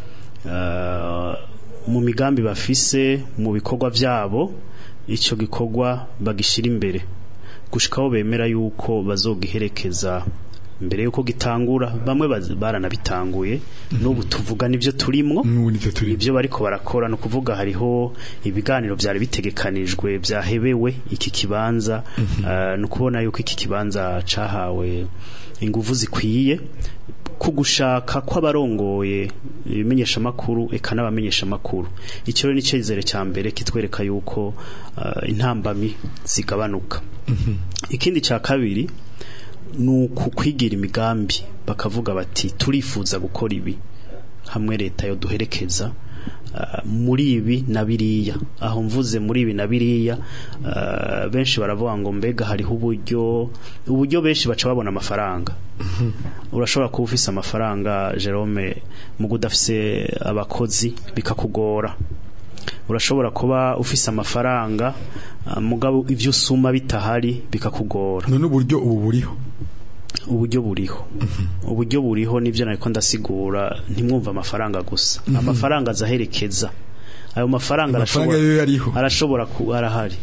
Speaker 3: eh, mu migambi bafise mu bikorwa vyabo ico gikorwa bagishira imbere gushikaho bemera yuko bazogiherekeza mbere yuko gitangura bamwe baz- baranabitanguye n'ubu tuvuga nivyo turimwo
Speaker 2: n'ubu nivyo turi
Speaker 3: ibyo bariko barakora no kuvuga hariho ibiganiro byari bitegekanijwe byahebewe iki kibanza uh, no kubona yuko iki kibanza cahawe inguvu zikwiye ku gushaka kw'abarongoye ibimenyesha makuru eka n'abamenyesha makuru icyo rero ni cyizere cya mbere kitwereka yuko uh, intambami zigabanuka ikindi cya kabiri ni uku kwigira imigambi bakavuga bati turifuza gukora ibi hamwe leta yo duherekeza uh, muri ibi na biriya aho mvuze muri ibi na biriya uh, benshi baravuga ngo mbega hariho uburyo uburyo benshi baca babona amafaranga urashobora kuba ufise amafaranga Jerome mu udafise abakozi bikakugora urashobora kuba ufise amafaranga uh, mugabo ivyo usuma bitahari bikakugora
Speaker 2: none uburyo ubu buriho
Speaker 3: uburyo buriho uburyo buriho nivyo nariko ndasigura ntimwumva amafaranga gusa amafaranga azaherekeza ayo mafaranga
Speaker 2: amafaranga
Speaker 3: arashobora
Speaker 2: yo yariho
Speaker 3: arashobora ku arahari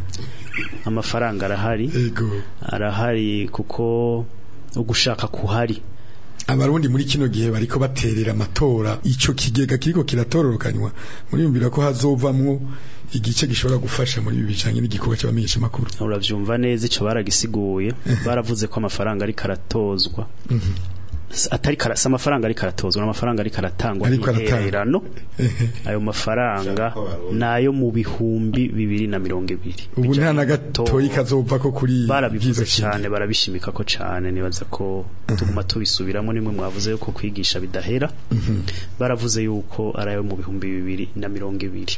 Speaker 3: amafaranga arahari
Speaker 2: ego
Speaker 3: arahari kuko ugushaka kuhari
Speaker 2: abarundi muri kino gihe bariko baterera amatora ico kigega kiriko kiratororokanywa muriyumvira ko hazovamwo igice gishobora gufasha muri ibi bijanye n'igikorwa c'abamenyesha makuru
Speaker 3: uravyumva neza ico baragisiguye baravuze ko amafaranga ariko aratozwa S- atari karasa amafaranga ariko aratozwa n'amafaranga ariko aratangwa
Speaker 2: Ariko aratangwa.
Speaker 3: n'intererano ayo mafaranga nayo mu bihumbi bibiri na mirongo ibiri
Speaker 2: ubu nta na
Speaker 3: Bijanye
Speaker 2: gatoyi
Speaker 3: n'amatora.
Speaker 2: kazova ko kuri
Speaker 3: barabivuze
Speaker 2: bwiza
Speaker 3: cyane barabishimika ko cyane nibaza ko tuguma tubisubiramo nimwe mwavuze yuko kwigisha bidahera baravuze yuko ari ayo mu bihumbi bibiri na mirongo ibiri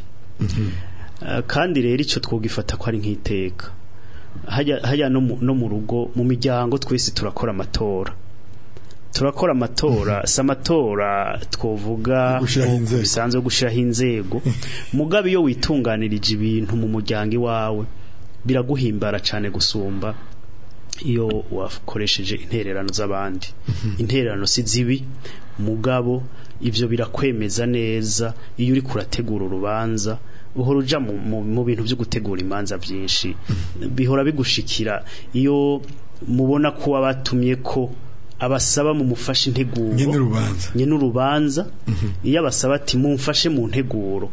Speaker 3: Eh, kandi rero icyo twogifata ko ari nk'iteka hajya hajya no mu- no mu rugo mu miryango twese turakora amatora turakora amatora si amatora twovuga
Speaker 2: Yo gushiraho
Speaker 3: nk'uko
Speaker 2: inzego.
Speaker 3: bisanzwe yo gushiraho inzego mugabe iyo witunganirije ibintu mu muryango iwawe biraguhimbara cyane gusumba iyo wakoresheje intererano z'abandi intererano si zibi mugabo ivyo birakwemeza neza iyo uri kurategura urubanza uhora uja mu, mu, mu bintu byo gutegura imanza byinshi bihora bigushikira iyo mubona ko wabatumye ko abasaba mu mufashe integuro
Speaker 2: nyene urubanza
Speaker 3: nyene urubanza iyo abasaba ati mumfashe mu nteguro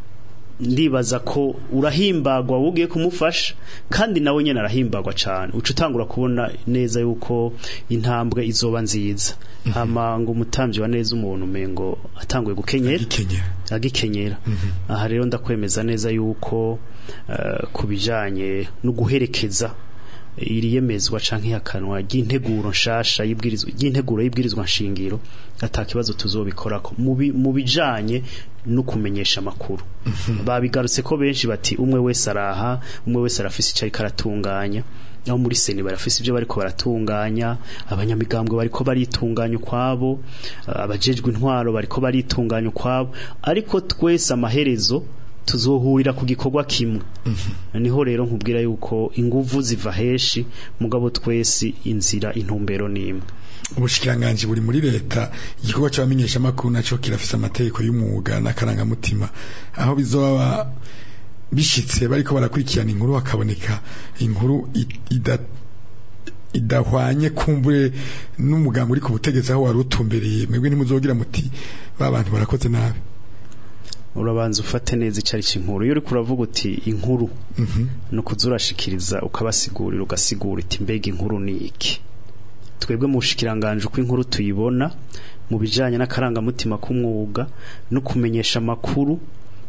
Speaker 3: ndibaza ko urahimbagwa wowe ugiye kumufasha kandi nawe nyene arahimbagwa cane uca utangura kubona neza yuko intambwe izoba nziza hama ngo umutambyi wa neza umuntu umengo atanguye gukenyera
Speaker 2: gikenyera
Speaker 3: agikenyera aha rero ndakwemeza neza yuko eh, ku bijanye no guherekeza iri yemezwa canke ihakanwa ry'integuro nshasha y'ibwirizwa ry'integuro y'ibwirizwa nshingiro atakibazo tuzobikorako mu bi- mu bijanye no kumenyesha amakuru babigarutse ko benshi bati umwe wese araha umwe wese arafise icyo ariko aratunganya aho muri seni barafise ibyo bariko baratunganya abanyamigambwe bariko baritunganya ukwabo abajejwe intwaro bariko baritunganya ukwabo ariko twese amaherezo tuzohurira ku gikorwa kimwe niho rero nkubwira yuko inguvu ziva heshi mugabo twese inzira intumbero n'imwe
Speaker 2: ubushikiranganji buri muri leta igikorwa c'abamenyesha makuru naco kirafise amategeko y'umwuga n'akarangamutima aho bizoba bishitse bariko barakurikirana inkuru hakaboneka inkuru i- ida- idahwanye kumbure n'umugambi uri ku butegetsi aho wari utumbereye mwebwe ntimuzogira muti ba bantu barakoze nabi
Speaker 3: urabanza ufate neza icyo ari inkuru iyo uriko uravuga uti inkuru
Speaker 2: Mhm.
Speaker 3: ni ukuza urashikiriza ukabasigurira ugasigura iti mbega inkuru ni iki twebwe mu bushikiranganje uko inkuru tuyibona mu bijanye n'akarangamutima k'umwuga no kumenyesha amakuru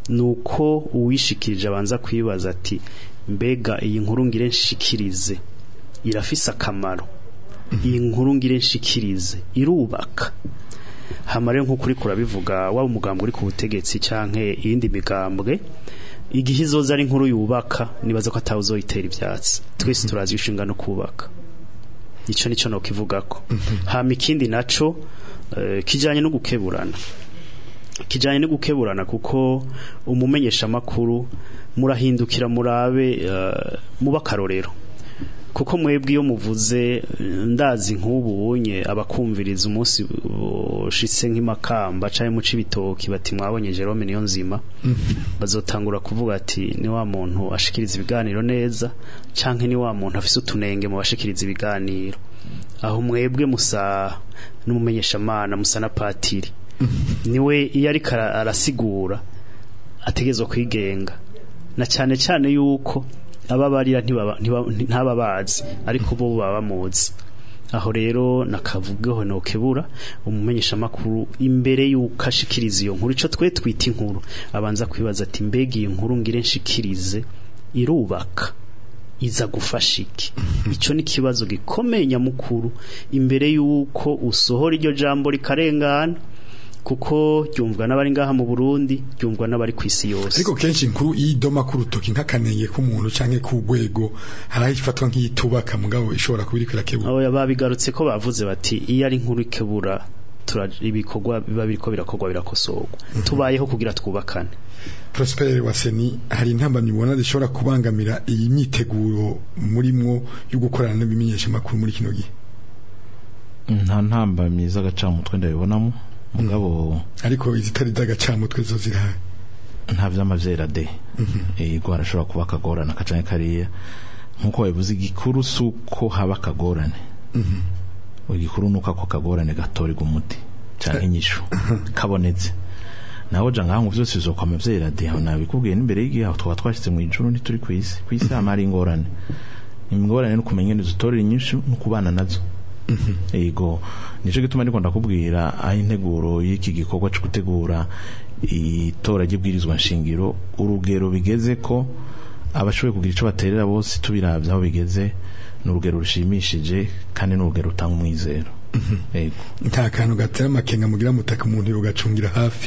Speaker 3: nuko uwishikirije abanza kwibaza ati mbega iyi nkuru ngire nshikirize irafise akamaro iyi nkuru ngire nshikirize irubaka hamare nk'ukuri kurabivuga waba umugambwe uri ku butegetsi canke iyindi migambwe igihe izoza ari inkuru yubaka nibaza ko atawe uzoyitera ivyatsi twese turazi inshinga no kubaka ico nico no kivugako hama ikindi naco eh, kijanye no gukeburana kijanye no gukeburana kuko umumenyesha makuru murahindukira murabe eh, muba karorero kuko mwebwe iyo muvuze eh, ndazi nk'ubu unye abakumviriza umunsi ushitse nk'imakamba canke mu cibitoki bati mwabonye Jerome niyo nzima bazotangura kuvuga ati ni wa muntu ashikiriza ibiganiro neza canke ni wa muntu afise utunenge mu bashikiriza ibiganiro aho mwebwe musa n'umumenyeshamana musa na patiri niwe iyo ariko ara- arasigura ategerezwa kwigenga na cyane cyane yuko ababarira ntibaba- ntiba- ntaba bazi ariko bo baba bamuzi aho rero nakavugeho nokebura umumenyesha makuru imbere yuko ashikiriza iyo nkuru ico twe twita inkuru abanza kwibaza ati mbega iyi nkuru ngire nshikirize irubaka iza gufasha iki ico ni kibazo gikomeye nyamukuru imbere yuko usohora iryo jambo rikarengana kuko ryumvwa n'abari ngaha mu Burundi ryumvwa n'abari ku isi yose
Speaker 2: ariko kenshi inkuru yidoma ku rutoki nk'akanenge k'umuntu canke ku rwego haraho ifatwa nk'iyitubaka mugabo ishobora kuba iriko irakebura
Speaker 3: abo babigarutse ko bavuze bati iyo ari inkuru ikebura tura- ibikorwa biba biriko birakorwa birakosorwa tubayeho kugira twubakane
Speaker 2: Prosper Waseni hari intambamyi ubona zishobora kubangamira iyi myiteguro murimwo yo gukorana n'ibimenyesha makuru muri kino gihe
Speaker 4: nta ntambamyi z'agacamutwe ndabibonamo mugabo
Speaker 2: ariko izitari z'agacamutwe zo zirahari
Speaker 4: nta vy'amavyera de yego harashobora kuba akagorane akacanke kariya nk'uko babivuze igikuru si uko haba akagorane igikuru ni uko ako kagorane gatorerwa umuti canke inyishu kabonetse naho ja ngaho ngo vyose bizokwama vyera de aho nabikubwiye n'imbere y'igihe aho twaba twashitse mu ijuru ntituri kw'isi kw'isi hama hari ingorane ingorane no kumenya ingene dutorera inyishu no kubana nazo yego nico gituma ndiko ndakubwira aho integuro y'iki gikorwa cyo gutegura itora ry'ibwirizwa nshingiro urugero bigeze ko abashoboye kugira ico baterera bose tubiravye aho bigeze ni urugero rushimishije kandi ni urugero rutanga umwizero yego
Speaker 2: nta kantu gatera amakenga mugira mutaka umuntu yogacungira hafi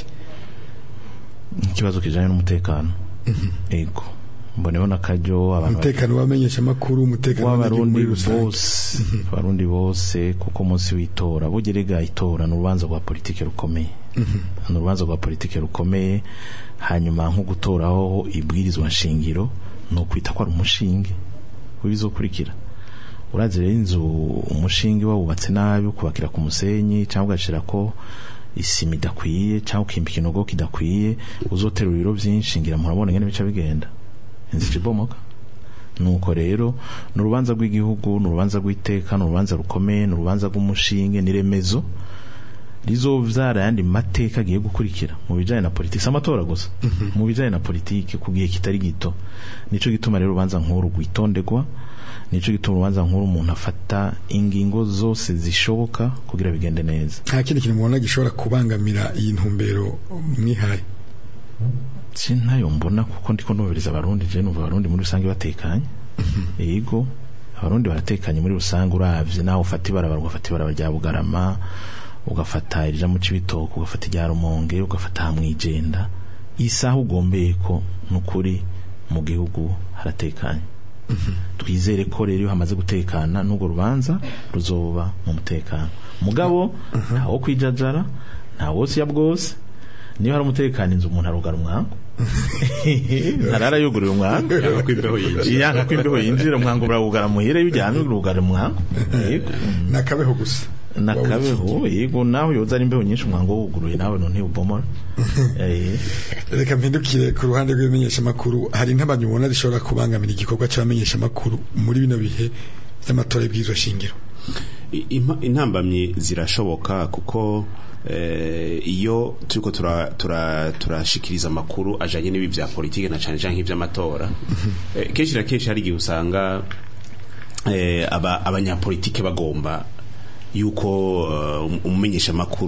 Speaker 4: ikibazo kijanye n'umutekano yego mboneho n'akaryo abantu
Speaker 2: umutekano w'abamenyesha makuru umutekano w'abanyagihugu
Speaker 4: w'abarundi
Speaker 2: muri rusange
Speaker 4: bose abarundi bose kuko umunsi w'itora bugerega itora ni urubanza rwa politike rukomeye ni urubanza rwa politike rukomeye hanyuma nko gutoraho ibwirizwa nshingiro ni ukwita ko ari umushinge w'ibizokurikira urazi rero inzu umushinge wawubatse nabi ukubakira ku musenyi cyangwa ugashira ko isima idakwiye cyangwa ukimba ikinogo kidakwiye uzotera ibiro byinshi ngira murabona ngene bica bigenda inzu ibomoka nuko rero ni urubanza rw'igihugu ni urubanza rw'iteka ni urubanza rukomeye ni urubanza rw'umushinge ni remezo rizovyara ayandi mateka agiye gukurikira mu bijanye na politiki si amatora gusa mu bijanye na politiki ku gihe kitari gito nico gituma rero urubanza nk'uru rwitondegwa nico gituma urubanza nk'uru umuntu afata ingingo zose zishoboka kugira bigende neza
Speaker 2: nta kindi kintu mubona gishobora kubangamira iyi ntumbero mwihaye
Speaker 4: sintayo mbona kuko ndiko nubiriza abarundi je numva abarundi muri rusange batekanye yego abarundi baratekanye muri rusange uravye nawe ufata ibarabara ugafata ibarabara rya bugarama ugafata irija mu cibitoke ugafata irya rumonge ugafata hamwijenda isaha ugombeye ko nukuri mu gihugu haratekanye twizere ko rero iyo hamaze gutekana n'urwo rubanza ruzoba mu mutekano mugabo ntawo kwijajara ntawo siya bwose niba hari umutekano inzu umuntu arugara umwango ntarara yugurira umwango
Speaker 5: Yanga ko imbeho yinjira.
Speaker 4: yanga ko imbeho yinjira umwango urawugara muhira iyo ujyanye urugara umwango yego
Speaker 2: nakabeho gusa
Speaker 4: nakabeho yego nawe yoza ari imbeho nyinshi umwango wuguruye nawe none ubomora eh
Speaker 2: reka mpindukire ku ruhande rw'ibimenyesha makuru hari intabamyi ubona zishobora kubangamira igikorwa cy'abamenyesha makuru muri bino bihe by'amatora y'ibwirizwa shingiro
Speaker 5: I- impa- intambamyi zirashoboka kuko eh, iyo turiko tura- tura- turashikiriza amakuru ajanye n'ibi vya politike na cane cane nk'ivy'amatora eh, kenshi na kenshi hari igihe usanga eh, aba- abanyapolitike bagomba yuko eh, um- umumenyesha makuru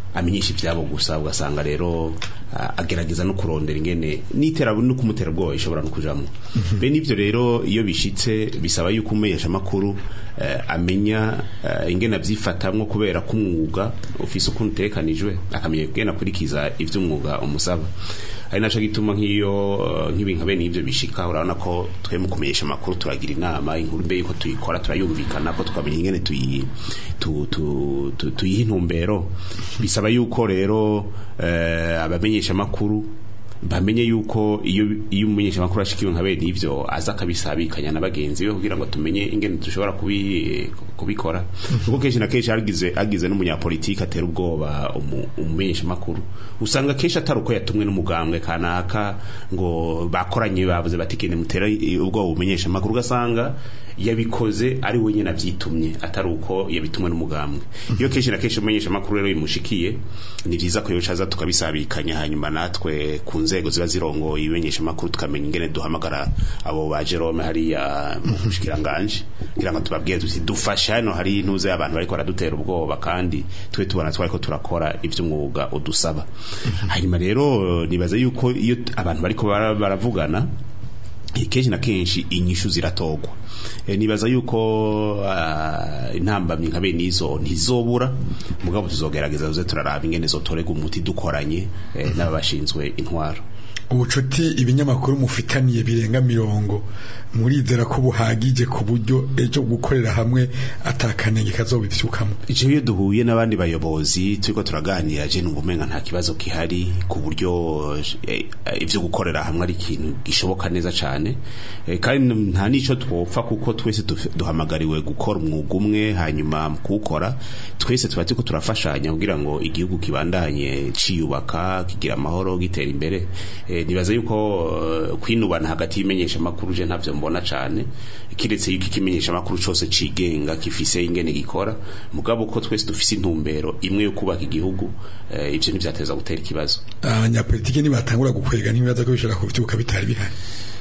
Speaker 5: amenyesha ibyabo gusa ugasanga rero ah, agerageza no kurondera ingene n'itera no kumutera ubwoba ishobora no kujamwo bene ibyo rero iyo bishitse bisaba yuko umumenyesha amakuru eh, amenya eh, ingene avyifatamwo kubera ko umwuga ufise ukuntu utekanijwe akamenya ingene akurikiza ivy'umwuga umusaba ari naco gituma nk'iyo eh, nk'ibintu bene ivyo bishika urabona ko twe mu kumenyesha amakuru turagira inama inkuru mbe yuko tuyikora turayumvikana ko tukamenya ingene tuyi tu, tu, tu, tuyiha intumbero bisaba yuko rero eh, abamenyesha amakuru bamenye yuko iyo iyo umumenyesha amakuru ashikiwe nka bene ivyo aza akabisabikanya na bagenzi be kugira ngo tumenye ingene dushobora kubi, kubikora kuko kenshi na kenshi hagize hagize n'umunyapolitiki atera ubwoba umu- umumenyesha amakuru usanga kenshi atari uko yatumwe n'umugambwe kanaka ngo bakoranye bavuze bati kene mutera i- ubwoba umenyesha amakuru ugasanga yabikoze ari we nyene avyitumye atari uko yabitumwe n'umugambwe iyo kenshi na kenshi umenyesha amakuru rero bimushikiye ni vyiza ko yocaza tukabisabikanya hanyuma natwe ku nzego ziba zirongoye ibimenyesha amakuru tukamenya ingene duhamagara abo ba Jerome hariya mu bushikiranganje kugira ngo tubabwire tuti dufasha hano hari intuze abantu bariko baradutera ubwoba kandi twe tubona twariko turakora ivy'umwuga udusaba hanyuma rero nibaza yuko iyo t- abantu bariko bara- baravugana kenshi na kenshi inyishu ziratogwa e, nibaza yuko uh, intambamyi nka bene izo ntizobura mugabo tuzogerageza tuze turaraba ingene zotorega umuti dukoranye eh, n'ababashinzwe intwaro
Speaker 2: ubucuti ibinyamakuru mufitaniye birenga mirongo murizera ko buhagije ku buryo ejo gukorera hamwe atakanenge kazobivyukamo
Speaker 5: Ico iyo duhuye n'abandi bayobozi turiko turaganira je numva umenga nta kibazo kihari ku buryo eh, eh, ivyo gukorera hamwe ari ikintu gishoboka neza cane Eh, kandi nta nico twopfa kuko twese duf- duhamagariwe gukora umwuga umwe hanyuma mu kuwukora twese tuba turiko turafashanya kugira ngo igihugu kibandanye ciyubaka kigira amahoro gitera imbere Eh, nibaza yuko eh, kwinubana hagati y'imenyesha amakuru je ntavyo mbona cane kiretse yuko ikimenyesha amakuru cose cigenga gifise ingene gikora mugabo ko twese dufise intumbero imwe yo kubaka igihugu eh, ivyo ntivyateza gutera ikibazo
Speaker 2: abanyapolitike nibatangura gukwega ntibibaza ko bishobora kuvyuka bitari bihari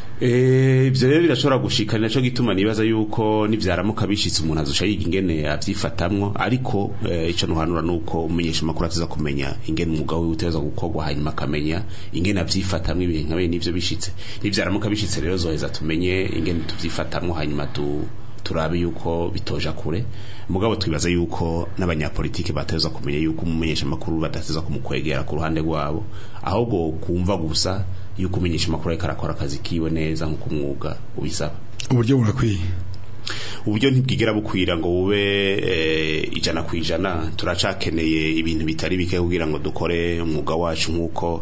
Speaker 5: Eh, ivyo rero birashobora gushika ni naco gituma nibaza yuko nivyaramuka bishitse umuntu azoca yiga ingene avyifatamwo ariko eh, ico nuhanura nuko umumenyesha amakuru ateza kumenya ingene umwuga wiwe uteza gukorwa hanyuma akamenya ingene avyifatamwo ibihe nka bene ivyo bishitse nivyaramuka bishitse rero zoheza tumenye ingene tuvyifatamwo hanyuma tu turabe yuko bitoja kure mugabo twibaza yuko n'abanyapolitike bateza kumenya yuko umumenyesha amakuru badateza kumukwegera ku ruhande rwabo ahubwo kumva gusa yuko umenyesha amakuru ariko arakora akazi kiwe neza nk'uko umwuga ubisaba
Speaker 2: uburyo burakwiye
Speaker 5: uburyo ntibwigera bukwira ngo bube eh, ijana ku ijana turacakeneye ibintu bitari bike kugira ngo dukore umwuga wacu nk'uko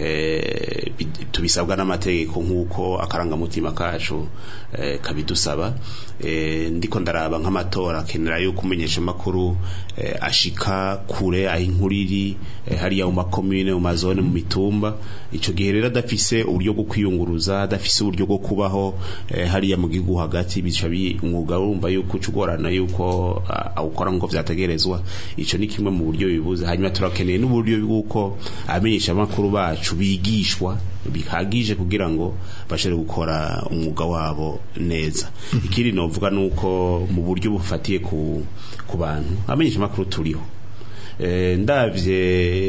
Speaker 5: eh, bi- tubisabwa n'amategeko nk'uko akarangamutima kacu eh, kabidusaba eh, ndiko ndaraba nk'amatora akenera yuko umenyesha amakuru eh, ashika kure aho inkuru iri eh, hariya mu makomine mu mazone mu mitumba ico gihe rero adafise uburyo bwo kwiyunguruza adafise uburyo bwo kubaho eh, hariya mu gihugu hagati bica bi- umwuga urumva yuko ucugorana yuko ah, awukora nk'uko vyategerezwa ico ni kimwe mu buryo bibuze hanyuma turakeneye n'uburyo bw'uko abamenyesha amakuru bacu bigishwa bihagije kugira ngo bashobore gukora umwuga wabo neza ikindi novuga nuko mu buryo bufatiye ku ku bantu abamenyesha amakuru turiho eh, ndavye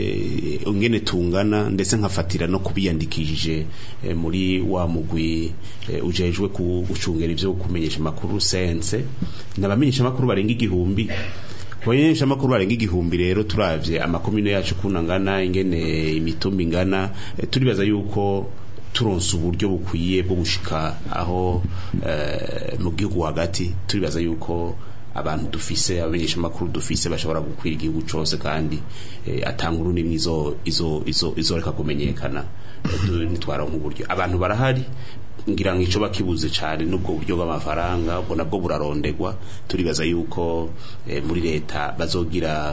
Speaker 5: ingene tungana ndetse nkafatira no kubiyandikishije eh, muri wa mugwi eh, ujejwe ku- gucungera ivyo kumenyesha amakuru sense nabamenyesha amakuru barenga igihumbi kubamenyesha amakuru barenga igihumbi rero turavye amakomine yacu kuna ngana ingene imitumba ingana eh, turibaza yuko turonse uburyo bukwiye bwo gushika aho eh, mu gihugu hagati turibaza yuko abantu dufise abamenyesha amakuru dufise bashobora gukwira igihugu cose kandi eh, atankuru nimwe izo izo izo izoreka kumenyekana eh, du- nitwaronka uburyo abantu barahari ngira ngo ico bakibuze cane n'ubwo buryo bw'amafaranga ubwo nabwo burarondegwa turibaza yuko eh, muri leta bazogira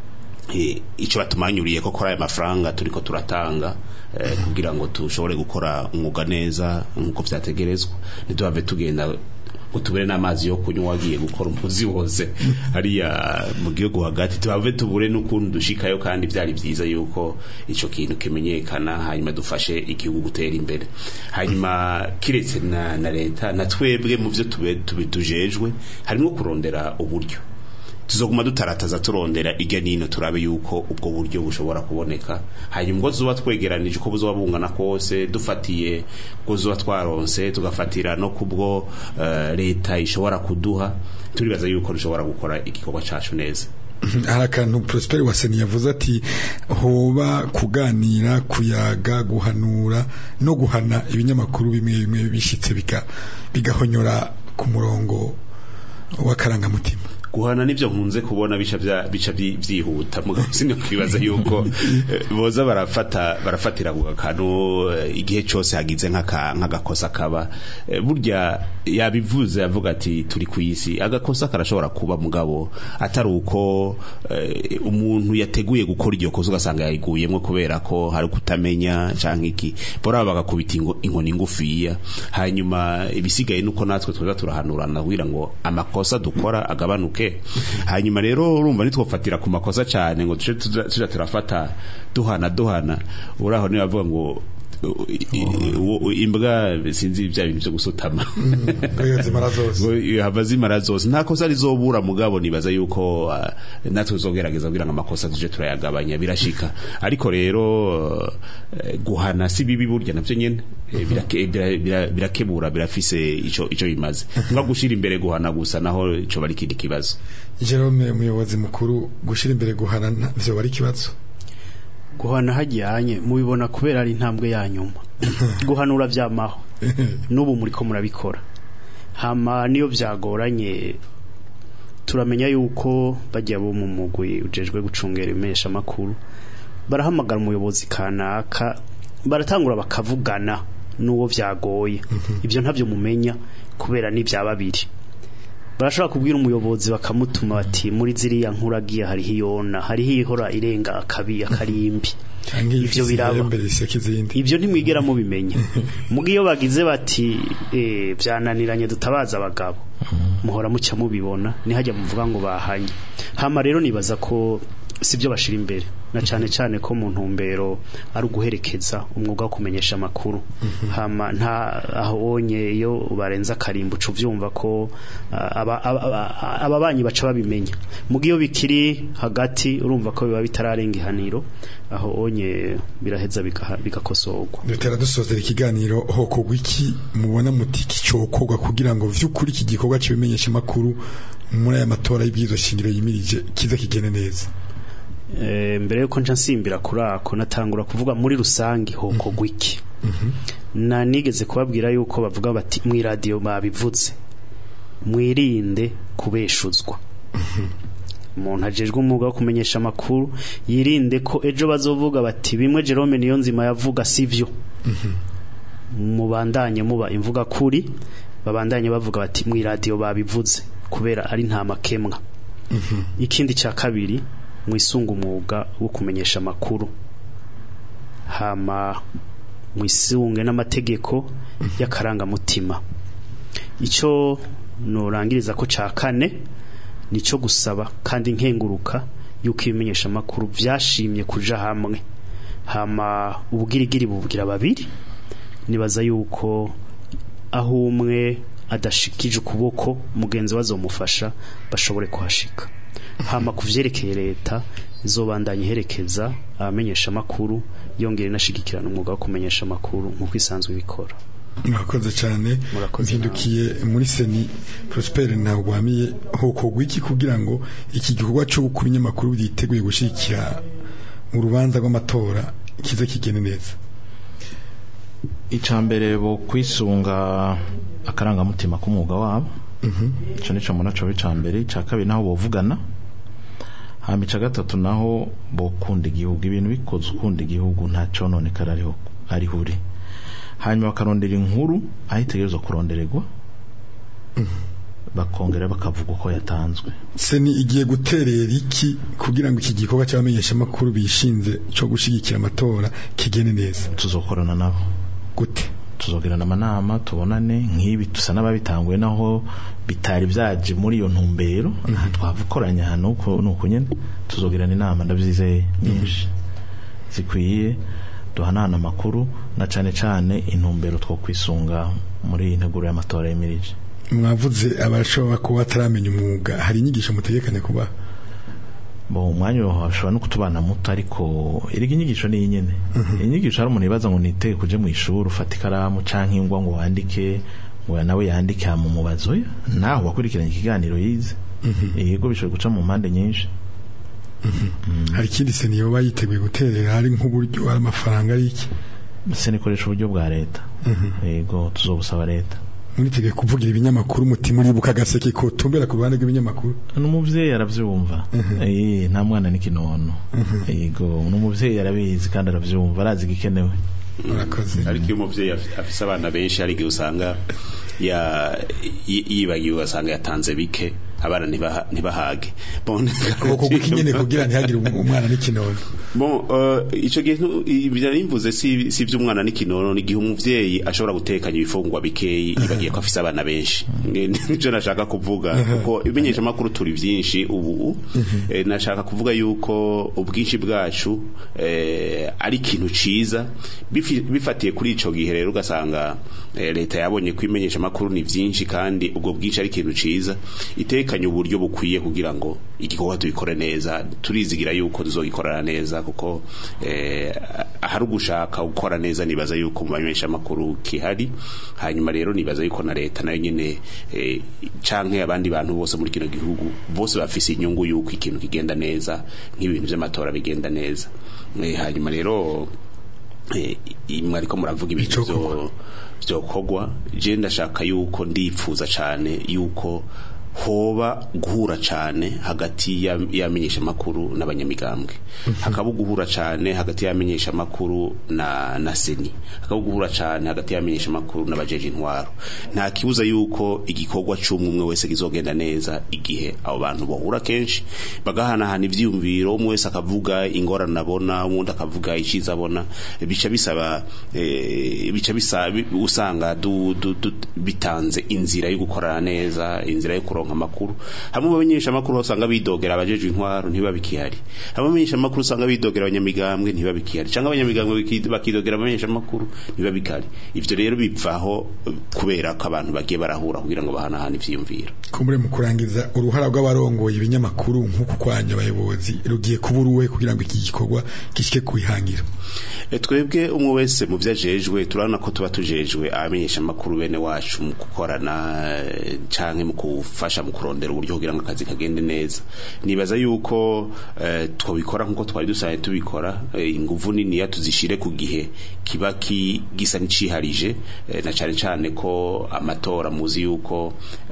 Speaker 5: eh, ico batumanyuriye ko kora aya mafaranga turiko turatanga eh, kugira ngo tushobore gukora umwuga neza nk'uko vyategerezwa ntituhave tugenda ngo tubure n'amazi yo kunywa wagiye gukora umuzi wose hariya mu gihugu hagati tuhave tubure n'ukuntu dushikayo kandi vyari vyiza yuko ico kintu kimenyekana hanyuma dufashe igihugu gutera imbere hanyuma kiretse na, na leta na twebwe mu vyo tube tube tujejwe harimo kurondera uburyo tuzoguma dutarataza turondera irya nino turabe yuko ubwo buryo bushobora kuboneka hanyuma ubwo zuba twegeranije uko buzoba bungana kose dufatiye ubwo zuba twaronse tugafatira no kubwo eh, leta ishobora kuduha turibaza yuko dushobora gukora igikorwa cacu neza
Speaker 2: hari akantu Prosper Waseni yavuze ati hoba kuganira kuyaga guhanura no guhana ibinyamakuru bimwe bimwe bishitse biga bigahonyora ku murongo w'akarangamutima
Speaker 5: guhana nivyo nkunze kubona bica vya bica vyi- vyihuta mugabo sinyo kwibaza yuko eh, boza barafata barafatira ku kantu eh, igihe cose hagize nk'aka nk'agakosa kaba Eh, burya yabivuze avuga ati turi ku isi agakosa karashobora kuba mugabo atari uko eh, umuntu yateguye gukora iryo kosa ugasanga yayiguyemwo kubera ko hari kutamenya canke iki bora bagakubita ingo- inkoni ngufiya hanyuma ibisigaye nuko natwe tweza turahanurana kugira ngo amakosa dukora agabanuke hanyuma rero urumva nitwofatira ku makosa cyane ngo tuce tuja tuja turafata duhana duhana uraho niba bavuga ngo uh, i- i- uwo- imbwa sinzi bya bintu byo gusutama
Speaker 2: Oya, zimara zose.
Speaker 5: ngo hava zimara zose nta kosa rizobura mugabo nibaza yuko uh, natwe tuzogerageza kugira ngo amakosa tuje turayagabanya birashika ariko rero uh, guhana si bibi burya navyo nyene Eh, birake- bira- bira- birakebura birafise ico ico bimaze nka gushira imbere guhana gusa naho ico bari kindi kibazo
Speaker 2: Jerome umuyobozi mukuru gushira imbere guhana nta- vyo bari kibazo
Speaker 3: guhana hajyanye mubibona kubera ari intambwe ya nyuma guhanura byamaho n'ubu muri ko murabikora hama niyo byagoranye turamenya yuko bajya bo mu mugwi ujejwe gucungera imesha makuru barahamagara umuyobozi kanaka baratangura bakavugana n'uwo byagoye ibyo ntabyo mumenya kubera n'ibya babiri barashobora kubwira umuyobozi bakamutuma bati muri ziriya nkuragiye hariho iyona hariho ihora irenga akabi akarimbi
Speaker 2: canke
Speaker 3: Ivyo biraba.
Speaker 2: imbere iseka izindi
Speaker 3: ibyo ntimwigera mubimenya muga iyo bagize bati eh, byananiranye dutabaza abagabo muhora mucya mubibona nihajya muvuga ngo bahanye hama rero nibaza ko sibyo bashira imbere na cyane cyane ko mu ntumbero ari uguherekeza umwuga wo kumenyesha amakuru hama nta ahonye iyo barenza akarimbo uca uvyumva ko ah, aba- aba- aba- ababanyi baca babimenya muga iyo bikiri hagati urumva ko biba bitararenga ihaniro aho onye biraheza bigaha- bigakosorwa
Speaker 2: dutera dusozera ikiganiro hokorwa iki mubona muti kicokorwa kugira ngo vy'ukuri iki gikorwa cy'ibimenyesha makuru muri aya matora y'ibwirizwa shingiro yimirije kiza kigene neza
Speaker 3: Eh, mbere yuko nca nsimbira kuri ako natangura kuvuga muri rusange hokorwa iki na nigeze kubabwira yuko bavuga bati mu radio babivuze mwirinde kubeshuzwa umuntu ajejwe umwuga wo kumenyesha amakuru yirinde ko ejo bazovuga bati bimwe Jerome niyo nzima yavuga sivyo mubandanye muba imvuga kuri babandanye bavuga bati mu radio babivuze kubera ari nta makemwa ikindi cya kabiri mwisunga umwuga wo kumenyesha amakuru hama mwisunge n'amategeko y'akarangamutima icyo nurangiriza ko cya kane nicyo gusaba kandi nkenguruka yuko ibimenyesha amakuru byashimye kuja hamwe hama ubugirigiri bubwira babiri nibaza yuko aho umwe adashikije ukuboko mugenzi we azomufasha bashobore kuhashika hama ku vyerekeye leta izobandanya iherekeza abamenyesha amakuru yongera inashigikirana umwuga wo kumenyesha amakuru nk'uko isanzwe ibikora
Speaker 2: murakoze cyane
Speaker 3: Murakoze
Speaker 2: mpindukiye muri seni Prosper ntagwamiye hokorwa iki kugira ngo iki gikorwa cyo gukura ibinyamakuru byiteguye gushigikira mu rubanza rw'amatora kize kigene neza
Speaker 4: icambere bo kwisunga akarangamutima k'umwuga wabo
Speaker 2: Mhm.
Speaker 4: ico nico munaco w'icambere ica kabiri naho bovugana hama ica gatatu naho bokunda igihugu ibintu bikoze ukunda igihugu nta cononekara ariho ariho uri hanyuma bakarondera inkuru aho itegerezwa kurondererwa bakongera bakavuga uko yatanzwe
Speaker 2: seni igiye guterera iki kugira ngo iki gikorwa cy'abamenyesha amakuru bishinze cyo gushigikira amatora kigene neza
Speaker 4: tuzokorana nabo
Speaker 2: gute
Speaker 4: tuzogirana amanama tubonane nk'ibi tusa n'ababitanguye naho bitari byaje muri iyo ntumbero aha twavukoranya hano uko nuko nyene tuzogirana inama ndabyizeye nyinshi zikwiye duhanana amakuru na cane cane intumbero two kwisunga muri iyi nteguro y'amatora yemirije
Speaker 2: mwavuze abashobora kuba bataramenya umwuga hari inyigisho mutegekanya kuba
Speaker 4: bo umwanya washobora no kutubana muto ariko erega inyigisho ni nyene inyigisho hari umuntu yibaza ngo nitege kuje mu ishuri ufata ikaramu canke ingwa ngo wandike ngo nawe yandike hama umubazo oya naho wakurikiranye ikiganiro yize yego bishobora guca mu mpande nyinshi
Speaker 2: hari ikindi se niyoba yiteguye guterera hari nk'uburyo hari amafaranga ari iki
Speaker 4: se nikoresha uburyo bwa leta yego tuzobusaba leta
Speaker 2: muriteguye kuvugira ibinyamakuru mutima uribuka agaseke kotumbera ku ruhande rw'ibinyamakuru
Speaker 4: n'umuvyeyi aravyumva eh nta mwana n'ikinono yego n'umuvyeyi arabizi kandi aravyumva arazi igikenewe
Speaker 2: murakoze
Speaker 5: ariko iyo umuvyeyi afi- afise abana benshi hari igihe usanga ya- yi- yibagiwe ugasanga yatanze bike abana ntibaha- ntibahage Bon,
Speaker 2: ukuboko nyine kugira ntihagire umwana n'ikinono
Speaker 5: Bon, uh, ico gihe ntu- ibyo nimvuze si si vy'umwana n'ikinono ni gihe umuvyeyi ashobora gutekanya ibifungwa bikeyi yibagiye ko afise abana benshi Nge- nico nashaka kuvuga kuko ibimenyesha makuru turi vyinshi ubu eh, nashaka kuvuga yuko ubwinshi bwacu eh, ari ikintu ciza bifi- bifatiye kuri ico gihe rero ugasanga eh, leta yabonye ko imenyesha makuru ni vyinshi kandi ubwo bwinshi ari ikintu ciza itekanye uburyo bukwiye kugira ngo igikorwa tubikore neza turizigira yuko tuzogikorana neza kuko eh, ahari ugushaka gukora neza nibaza yuko mu bamenyesha makuru kihari hanyuma rero nibaza yuko na leta nayo nyene eh, canke abandi bantu bose muri kino gihugu bose bafise inyungu yuko ikintu kigenda neza nk'ibintu vy'amatora bigenda neza Eh, hanyuma rero eh, i- mwariko muravuga ibintu vyo vyokorwa je ndashaka yuko ndipfuza cane yuko hoba guhura cane hagati ya- y'amenyesha makuru n'abanyamigambwe hakaba guhura cane hagati y'amenyesha makuru na na seni hakaba guhura cane hagati y'amenyesha makuru n'abajeje intwaro nta kibuza yuko igikorwa c'umwe umwe wese kizogenda neza igihe abo bantu bahura kenshi bagahanahana ivyiyumviro umwe wese akavuga ingorane abona uwundi akavuga iciza abona bica bisaba eh, bica bisa bi- usanga du, du, du, bitanze inzira yo gukorana neza inzira yo kuronka amakuru hamwe abamenyesha amakuru usanga bidogera abajeje intwaro ntibabikihari hamwe abamenyesha amakuru usanga bidogera abanyamigambwe ntibabikihari cyangwa abanyamigambwe biki- bakidogera abamenyesha amakuru ntibabikihari ivyo rero bivaho eh, kubera ko abantu bagiye barahura kugira ngo bahanahane ivyiyumviro
Speaker 2: kumbure mu kurangiza uruhara rw'abarongoye ibinyamakuru nk'uku kwanya abayobozi rugiye kuba uruwe kugira ngo iki gikorwa gishike kubihangira
Speaker 5: E, twebwe umwe wese mu byo ajejwe turabona ko tuba tujejwe abamenyesha amakuru bene wacu mu gukorana eh, canke mu kufasha mu kurondera uburyo kugira ngo akazi kagende neza nibaza yuko eh, twabikora nkuko twari dusanzwe tubikora eh, inguvu niniya tuzishire ku gihe kiba ki- gisa n'iciharije eh, na cane cane ko amatora muzi yuko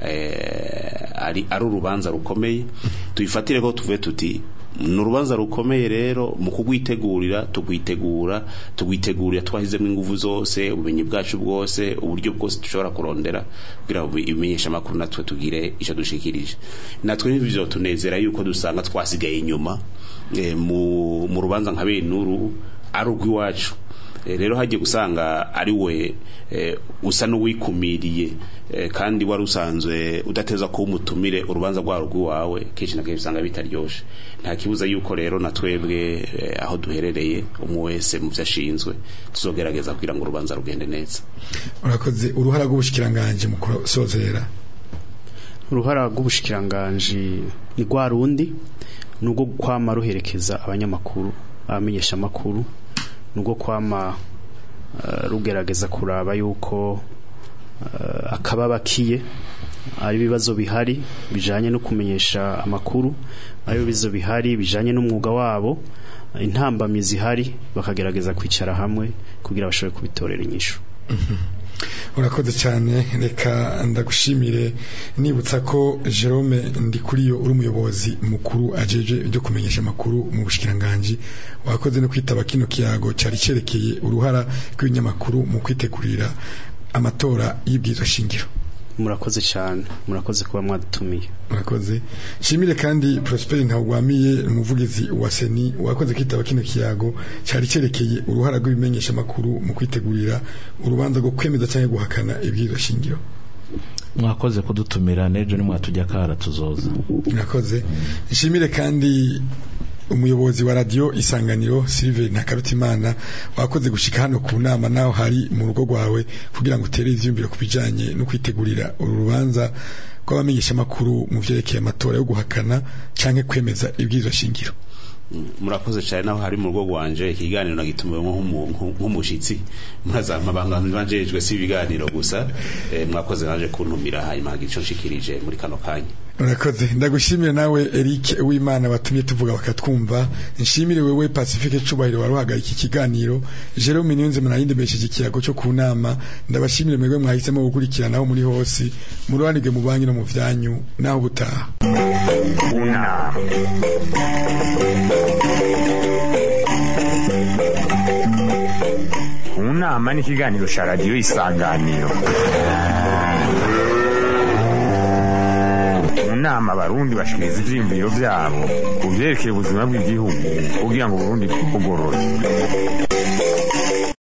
Speaker 5: eh, ari ari urubanza rukomeye tubifatire ko tuvuye tuti ni urubanza rukomeye rero mu kugwitegurira tugwitegura tugwitegurira twashyizemo ingufu zose ubumenyi bwacu bwose uburyo bwose dushobora kurondera kugira ngo ibimenyesha amakuru natwe tugire icyo dushikirije natwe n'ibyo tunezera yuko dusanga twasigaye inyuma eh, mu mu rubanza nka benuru ari urw'iwacu Eh, rero hagiye gusanga ari we eh, usa n'uwikumiriye eh, kandi wari usanzwe udateza kuba umutumire urubanza rwaro rw'iwawe kenshi na kenshi usanga bitaryoshe nta kibuza yuko rero na twebwe eh, aho duherereye umwe wese mu byo ashinzwe tuzogerageza kugira ngo urubanza rugende neza
Speaker 2: urakoze uruhara rw'ubushikiranganje mu kusozera
Speaker 3: uruhara rw'ubushikiranganji ni rwa rundi ni urwo kwama ruherekeza abanyamakuru abamenyesha amakuru ni urwo kwama eh, rugerageza kuraba yuko eh, akababakiye ari ibibazo bihari bijanye no kumenyesha amakuru ari ibibazo bihari bijanye n'umwuga wabo intambamyi zihari bakagerageza kwicara hamwe kugira bashobore kubitorera inyishu
Speaker 2: urakoze cyane reka ndagushimire nibutsa ko Jerome Ndikuriyo uri umuyobozi mukuru ajeje ibyo kumenyesha amakuru mu bushikiranganje wakoze no kwitaba kino kiyago cyari cerekeye uruhara rw'ibinyamakuru mu kwitegurira amatora y'ibwirizwa shingiro
Speaker 3: murakoze cyane murakoze kuba mwadutumiye
Speaker 2: murakoze shimire kandi Prosper Ntawugwamiye umuvugizi wa Seni wakoze kwitaba kino kiyago cyari cerekeye uruhara rw'ibimenyesha makuru mu kwitegurira urubanza rwo kwemeza cyangwa guhakana ibwirizwa shingiro
Speaker 4: mwakoze kudutumira n'ejo nimwatujya kara tuzoza
Speaker 2: murakoze nshimire kandi umuyobozi wa radio isanganiro Sylvain Nakarutimana wakoze gushika hano ku nama naho hari mu rugo rwawe kugira ngo utere ivyumviro kubijanye no kwitegurira uru rubanza rw'abamenyeshamakuru mu vyerekeye amatora yo guhakana canke kwemeza ibwirizwa shingiro
Speaker 5: murakoze cyane naho hari mu rugo rwanje ikiganiro nagitumiwe nk'umushitsi mpuzamabanga njejwe si ibiganiro gusa eh, mwakoze naje kuntumira hanyuma hagira ico nshikirije muri kano kanya
Speaker 2: urakoze ndagushimire nawe Eric w'Imana batumye tuvuga bakatwumva nshimire wewe Pacifique Cubahiro waruhaga iki kiganiro Jerome Niyonze munayindi besheje ikiyago cyo ku nama ndabashimire mwebwe mwahisemo gukurikiranaho muri hose muruhanige mu banki no mu vyanyu naho butaha
Speaker 1: unama unama ni ikiganiro cya radiyo isanganiro mu nama abarundi bashikiriza ivyiyumviro vyabo ku vyerekeye ubuzima bw'igihugu kugira ngo uburundi bugorore